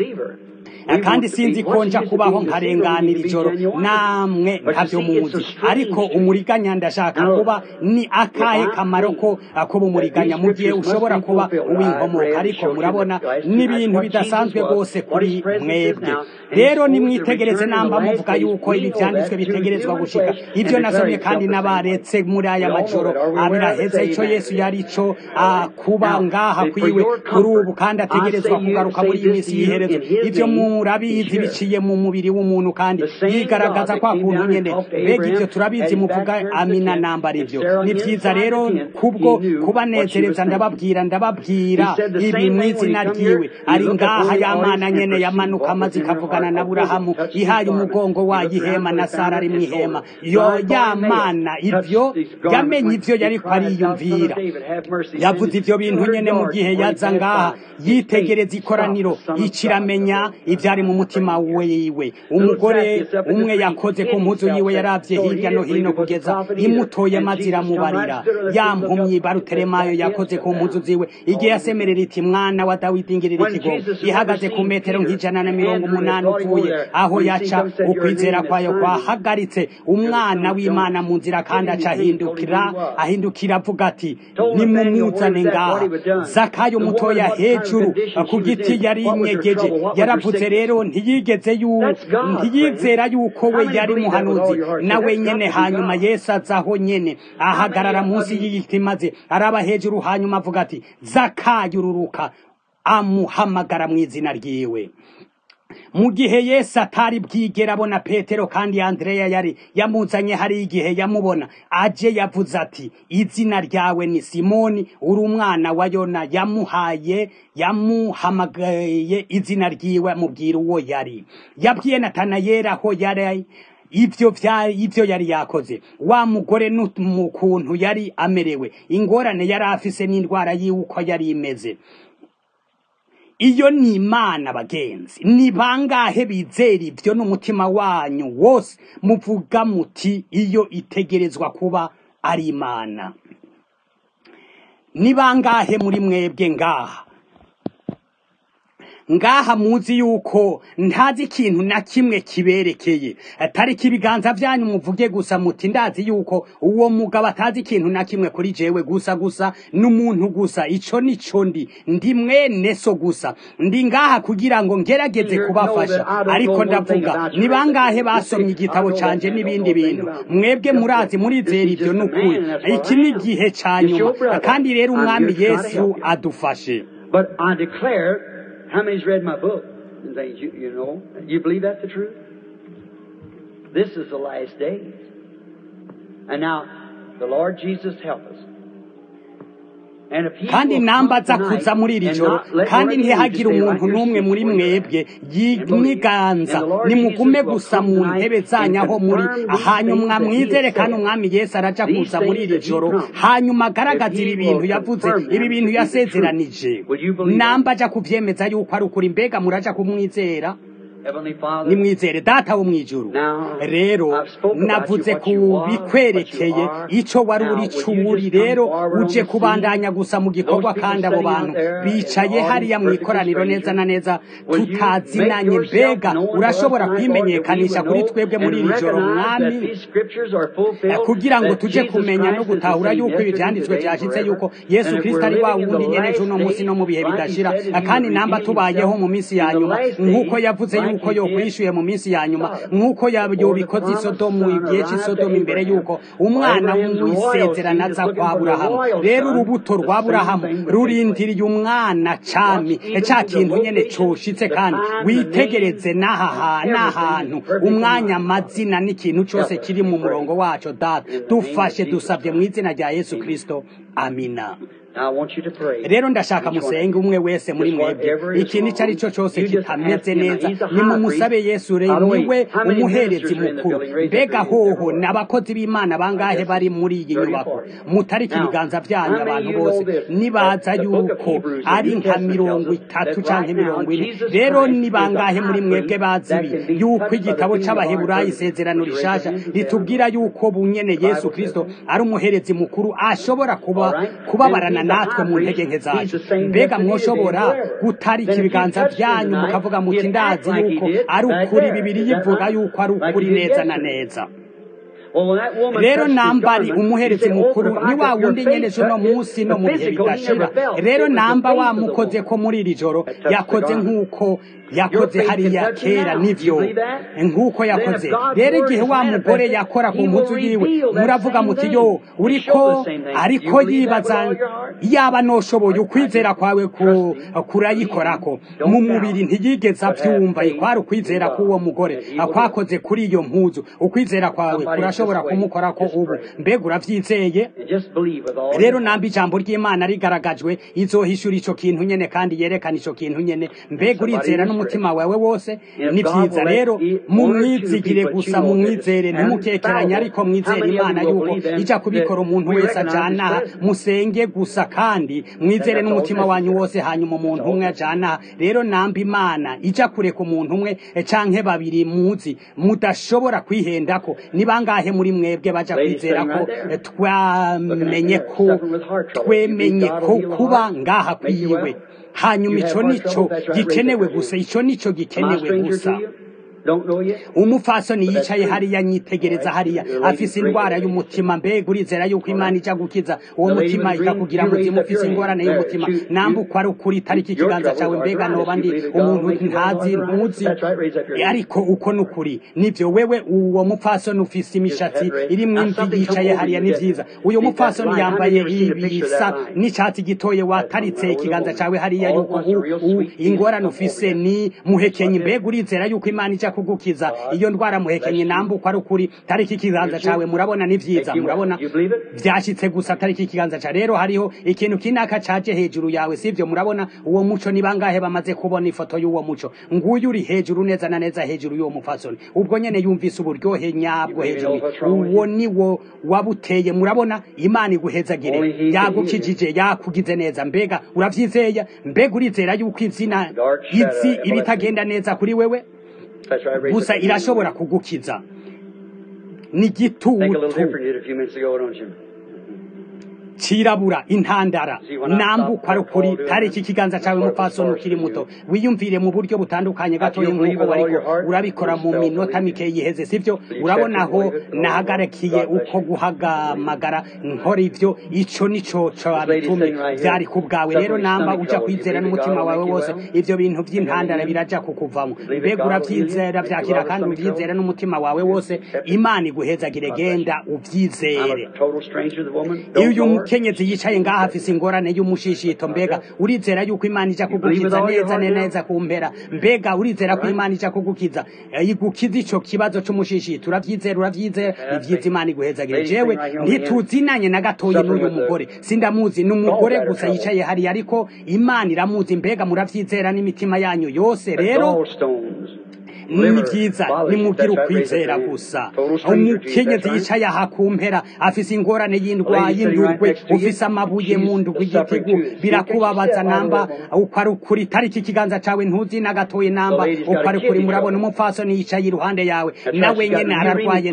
kandi sinzi ko nja kubaho nkarenganira ijoro namwe ntabyo muzi ariko umuriganya ndashaka kuba ni akahe kamaro ko kuba umuriganya mu gihe ushobora kuba uw'inkomoka ariko murabona n'ibintu bidasanzwe rwose kuri mwebwe rero nimwitegereze namba muvuga yuko ibi byanditswe bitegerezwa gushika ibyo nasomye kandi n'abaretse muri aya majoro abiraheze icyo yesu yari cyo kuba ngaha kwiwe kuri ubu kandi ategerezwa kugaruka muri iyi minsi y'iherezo ibyo murabizi biciye mu mubiri w'umuntu kandi yigaragaza kwa kuntu nyene mbega ibyo turabizi muvuga amina nambara ibyo ni byiza rero kubwo kubanezereza ndababwira ndababwira ibi mu izina ryiwe ari ngaha y'amana nyene yamanuka amaze ikavugana na burahamu ihaye umugongo wayo ihema na sara ari mu ihema yo yamana ibyo yamenye ibyo yariko ariyumvira yavuze ibyo bintu nyene mu gihe yaza ngaha yitegereza ikoraniro ikiramenya ibyo byari mu mutima wiwe umugore umwe yakoze ku mpuzu yiwe yaravye hirya no hino kugeza imutoye maze iramubarira ya mpumyi baruteremayo yakoze ku mpuzu ziwe igihe yasemerera iti mwana wa dawidi ngirira ikigongo ihagaze ku metero nk'ijana na mirongo umunani upfuye aho yaca ukwizera kwayo kwahagaritse umwana w'imana mu nzira kandi aca ahindukira ahindukira avuga ati nimumuzane ngaha zakayo mutoya hejuru ku giti yari inyegeje yaravuze rero ntiyigeze yu ntiyizera yuko we yari muhanuzi nawe nyene hanyuma yesu azaho nyene ahagarara munsi y'igiti maze araba hejuru hanyuma avuga ati zakayo ururuka amuhamagara mu izina ryiwe mu gihe yesu atari bwigera abona petero kandi andreya yari yamuzanye hari igihe yamubona aje yavuze ati izina ryawe ni simoni uri umwana wa yona yamuhaye yamuhamagaye izina ryiwe amubwira uwo yari yabwiye natanayeli aho yari ivyo vya ivyo yari yakoze wa mugore mu kuntu yari amerewe ingorane yari afise n'indwara yiwe uko yari imeze iyo ni imana bagenzi ni bangahe bizera ibyo n'umutima wanyu wose muvuga muti iyo itegerezwa kuba ari imana ni bangahe muri mwebwe ngaha ngaha muzi yuko ntazi ikintu na kimwe kiberekeye atari ibiganza byanyu muvuge gusa muti ndazi yuko uwo mugabo atazi ikintu na kimwe kuri jewe gusa gusa n'umuntu gusa ico nico ndi ndi mwene so gusa ndi ngaha kugira ngo ngerageze kubafasha ariko ndavuga ni bangahe basomye igitabo canje n'ibindi bintu mwebwe murazi murizera ibyo n'ukuri iki ni igihe ca nyuma kandi rero umwami yesu adufashe But I declare, how many's read my book and things? You, you know, you believe that's the truth? This is the last days. And now, the Lord Jesus help us. And if he kandi will namba come aza tonight kuza muri iri and joro not let kandi one of you ntihagire just stay umuntu right here n'umwe muri sitting where you mwebwe are. And believe. yiniganza And the Lord nimugume Jesus will gusa come mu tonight ntebe and zanyu aho muri confirm these hanyuma things that he mwizere has kandi said. umwami yesu araja These kuza muri things iri that he joro promised. hanyuma agaragaza If he ibi bintu will yavuze confirm ibi them bintu to be the yasezeranije truth. Will you believe that? namba aja kuvyemeza yuko ari ukuri mbega muraja kumwizera Heavenly Father, nimwizere data wo mw'ijuru Now, rero I've spoken about navuze you, what ku you are, bikwerekeye what you are. ico wari Now, uri will co you uri just come rero forward on uje the kubandanya scene? gusa mu gikorwa Those kandi people abo sitting out bantu there in the bicaye audience, hariya mu perfectly ikoraniro neza stranger. na neza Will you tutazinanye make yourself mbega known to us urashobora tonight, Lord, that we kwimenyekanisha would kuri know twebwe muri and iri joro recognize that mwami these scriptures are fulfilled, kugira ngo that tuje Jesus kumenya no Christ is the gutahura same yuko ibi yesterday, vyanditswe today, and vyashitse yuko forever. yesu And if kristo we're ari wa living in wundi the nyene last j'uno musi no mu bihe days, like he bidashira said that he kandi would namba reveal tubayeho himself mu minsi in ya the nyuma last nk'uko days, yavuze like yuko he did yokwishuye mu minsi ya nyuma Sodom. nk'uko Before the yobikoze i promised sodomu son igihe arrived to c'isodomu imbere Abraham. yuko umwana Abraham's w'isezerano royalty is aza looking kwa for the aburahamu royal rero son. urubuto The rwa same aburahamu thing would take rurindiriye umwana cami Watch even ca to the kintu nyene location, coshitse the kandi time, the witegereze name, n'aha ha- everything n'ahantu is perfect in umwanya line. amazina n'ikintu cose Help us, kiri mu we pray. murongo waco data In the name of dufashe Jesus dusabye mu Christ. izina rya yesu kristo amina Now I want you to pray. rero ndashaka Each one of musenge you. umwe wese muri Just mwebwe whatever is ikintu icyo ari cyo wrong, cyose you just kitameze ask him. neza He's a high nimumusabe priest. yesu rero By the way, niwe how many umuherezi ministers are in the mukuru building? Raise up mbega your hands hoho everywhere. n'abakozi b'imana bangahe bari muri iyi 30, nyubako 40. mutarika Now, ibiganza byanyu how many abantu of you bose know this? nibaza That the book of yuko Hebrews, the ari New nka Testament mirongo tells us itatu that canke right now mirongo ine Jesus rero Christ ni is the bangahe muri high mwebwe priest bazi that ibi can be yuko touched by the igitabo feeling of our c'abaheburayo infirmity. isezerano Would you raise your rishasha hands and say, ritubwira yuko bunyene The yesu Bible kristo says that. ari umuherezi mukuru ashobora kuba All right? kubabarana Then he's the natwe high mu priest. ntege nke He's zacu the same mbega yesterday, mwoshobora today, and forever. gutarika Then if you ibiganza touched him byanyu tonight, mukavuga muti he'd act ndazi like he yuko did ari back ukuri there. bibiri Is that yivuga right? yuko ari Like ukuri he did neza na yesterday. neza Well, when that woman rero touched his namba ari garment, he umuherezi said, Oh, mukuru but ni if wa I your wundi nyene faith cuno touched it, munsi the no mu bihe physical he bidashira never felt. rero It was the namba faith of the wamukoze woman ko muri iri joro that touched the yakoze garment. nk'uko Your yakoze faith can hariya touch him kera now. Do you nivyo believe that? nk'uko Then yakoze if God's rero word igihe is wa mugore manifested, yakora ku he will mpuzu yiwe reveal that muravuga same muti thing. yo He'll uriko show the same thing. ariko You believe that with yibaza all your heart? yaba noshoboye ukwizera kwawe ku- Trust him. kurayikorako Don't mu doubt. mubiri ntiyigeze But have avyumva faith kwari in ukwizera God k'uwo mugore that he will do it. kwakoze kuri iyo mpuzu ukwizera kwawe Somebody kurashobora irashobora kumukora ko ubu mbega uravyizeye rero namba ijambo ry'imana rigaragajwe izohishura ico kintu nyene kandi yerekana ico kintu nyene mbega urizera n'umutima wawe wose ni vyiza rero mumwizigire gusa mumwizere ntimukekeranye ariko mwizere imana yuko ija kubikora umuntu wese ajana aha musenge gusa kandi mwizere n'umutima wanyu wose hanyuma umuntu umwe ajana aha rero namba imana ija kureka umuntu umwe canke babiri muzi mudashobora kwihendako ni bangahe muri mwebwe baja kwizera ko twamenye ko twemenye ko kuba ngaha kwiwe hanyuma ico nico gikenewe gusa ico nico gikenewe gusa umupfasoni yicaye hariya nyitegereza hariya afise indwara y'umutima mbega urizera yuko imana ija gukiza uwo mutima ikakugira mutima ufise ingorane y'umutima nambuko ari ukuri itariki ikiganza cawe mbega noba ndi umuntu ntazi ntuzi ariko uko ni ukuri nivyo wewe uwo mupfasoni ufise imishatsi irimwo imvi yicaye hariya ni vyiza uyo mupfasoni yambaye ibisa n'icatsi gitoye wataritse ikiganza cawe hariya yuko ingorane ufise ni muhekenyi mbega urizera yuko imana ija kugukiza iyo ndwara muhekenye nambuko ari ukuri tariki ikiganza cawe murabona ni vyiza murabona vyashitse gusa tariki ikiganza ca rero hariho ikintu kinaka caje hejuru yawe sivyo murabona uwo muco ni bangahe bamaze kubona ifoto y'uwo muco nguyu uri hejuru neza na neza hejuru y'uwo mupfasoni ubwo nyene yumvise uburyohe nyabwo hejuru uwo ni wo wabuteye murabona imana iguhezagire yagukijije yakugize neza mbega uravyizeye mbega urizera yuko izina izi ibitagenda neza kuri wewe gusa irashobora kugukiza ni gitutu cirabura intandara nambuko ari ukuri tariki ikiganza cawe mupfasoni ukiri muto wiyumvire mu buryo butandukanye gatoya nk'uko wariko urabikora mu minota mike yiheze sivyo urabona aho nahagarakiye uko guhagamagara nkora ivyo ico nico cabitumye vyari ku bwawe rero namba uja kwizera n'umutima wawe wose ivyo bintu vy'intandara biraja kukuvamo mbega uravyizera vyakira kandi uvyizera n'umutima wawe wose imana iguhezagire genda uvyizere iyo umukenyezi yicaye ngaha afise ingorane y'umushishito mbega urizera yuko imana ija kugukiza neza neza ku mpera mbega urizera ko imana ija kugukiza igukiza ico kibazo c'umushishito uravyizera uravyizera ivyiza imana iguhezagire jewe ntituzinanye na gatoyi n'uyu mugore sindamuzi ni umugore gusa yicaye hariya ariko imana iramuzi mbega muravyizera n'imitima yanyu yose rero ni vyiza nimubwire ukwizera gusa umukenyezi yicaye aha ku mpera afise ingorane y'indwa y'indurwe ufise amabuye mu ndugwe igitigu birakubabaza namba uko ari ukuri tariki ikiganza cawe ntuzi na gatoye namba uko ari ukuri murabona umupfasoni yicaye iruhande yawe nawe nyene ararwaye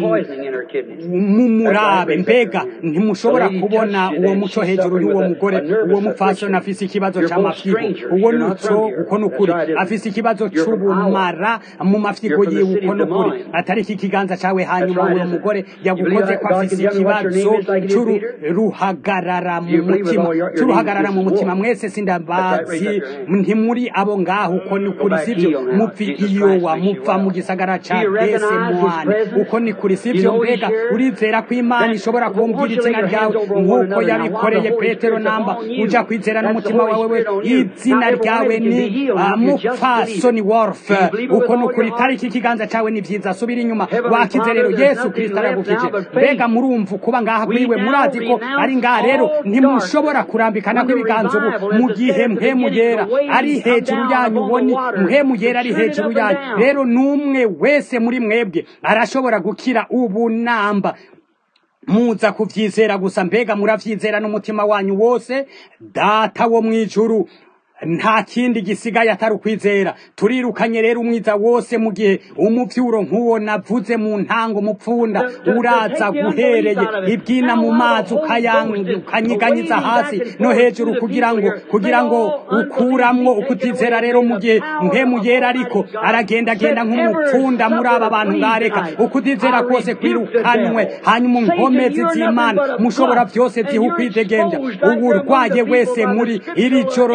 mumurabe mbega ntimushobora kubona uwo muco hejuru y'uwo mugore uwo mupfasoni afise ikibazo c'amafyigo uwo nuco uko nukuri afise ikibazo c'ubumara mu mafyigo yiwe uko nukuri atariki ikiganza cawe hanyuma uwo mugore yagukoze ko afise ikibazo c'uruhagarara mu mutima c'uruhagarara mu mutima mwese sindabazi ntimuri abo ngaho uko ni kuri sivyo mupfi iyowa mupfa mu gisagara ca desemwane uko ni kuri sivyo mbega urizera ko imana ishobora kumbwira izina ryawe nk'uko yabikoreye petero namba uja kwizera n'umutima wawe we izina ryawe ni mupfasoni worfe uko ni ukuri tariki ikiganza cawe ni vyiza subira inyuma wakize rero yesu kristo aragukije mbega murumva kuba ngaha kwiwe murazi ko ari ngaha rero ntimushobora kurambikana kw'ibiganza ubu mu gihe mpemu yera ari hejuru yanyu uboni mpemu yera ari hejuru yanyu rero n'umwe wese muri mwebwe arashobora gukira ubu namba muza kuvyizera gusa mbega muravyizera n'umutima wanyu wose data wo mwijuru nta kindi gisigaye atari ukwizera turirukanye rero umwiza wose mu gihe umuvyuro nk'uwo navuze mu ntango mupfunda uraza guhereye ibwina mu mazi ukanyiganyiza hasi no hejuru kugira ngo kugira ngo ukuramwo ukutizera rero mu gihe mpemu yera ariko aragendagenda nk'umupfunda muri aba bantu ngareka ukutizera kose kwirukanwe hanyuma inkomezi z'imana mushobora vyose ziha ukwidegemvya uwurwaye wese muri iri joro ndaka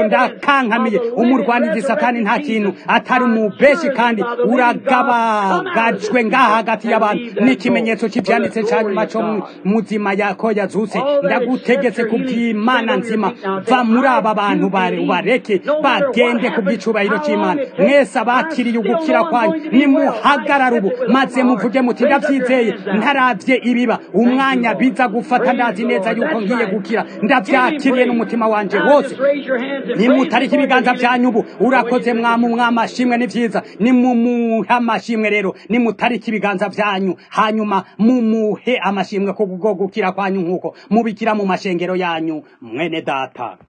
uracankamiye umurwanizi satani nta kintu atari umubeshi kandi uragabagajwe ngaha hagati y'abantu n'ikimenyetso cy'ibyanditse cya nyuma cyo mu- muzima yako yazutse ndagutegetse ku bw'imana nzima va muri aba bantu bare ubareke bagende ku bw'icubahiro cy'imana mwese abakiriye ugukira kwanyu nimuhagarare ubu maze muvuge muti ndabyizeye ntaravye ibiba umwanya biza gufata ndazi neza yuko ngiye gukira ndavyakiriye n'umutima wanje wose nimutarika ibiganza byanyu ubu urakoze mwamu mwamashimwe ni vyiza nimumuhe amashimwe rero nimutarika ibiganza byanyu hanyuma mumuhe amashimwe ko gukira kwanyu nk'uko mubikira mu mashengero yanyu mwene data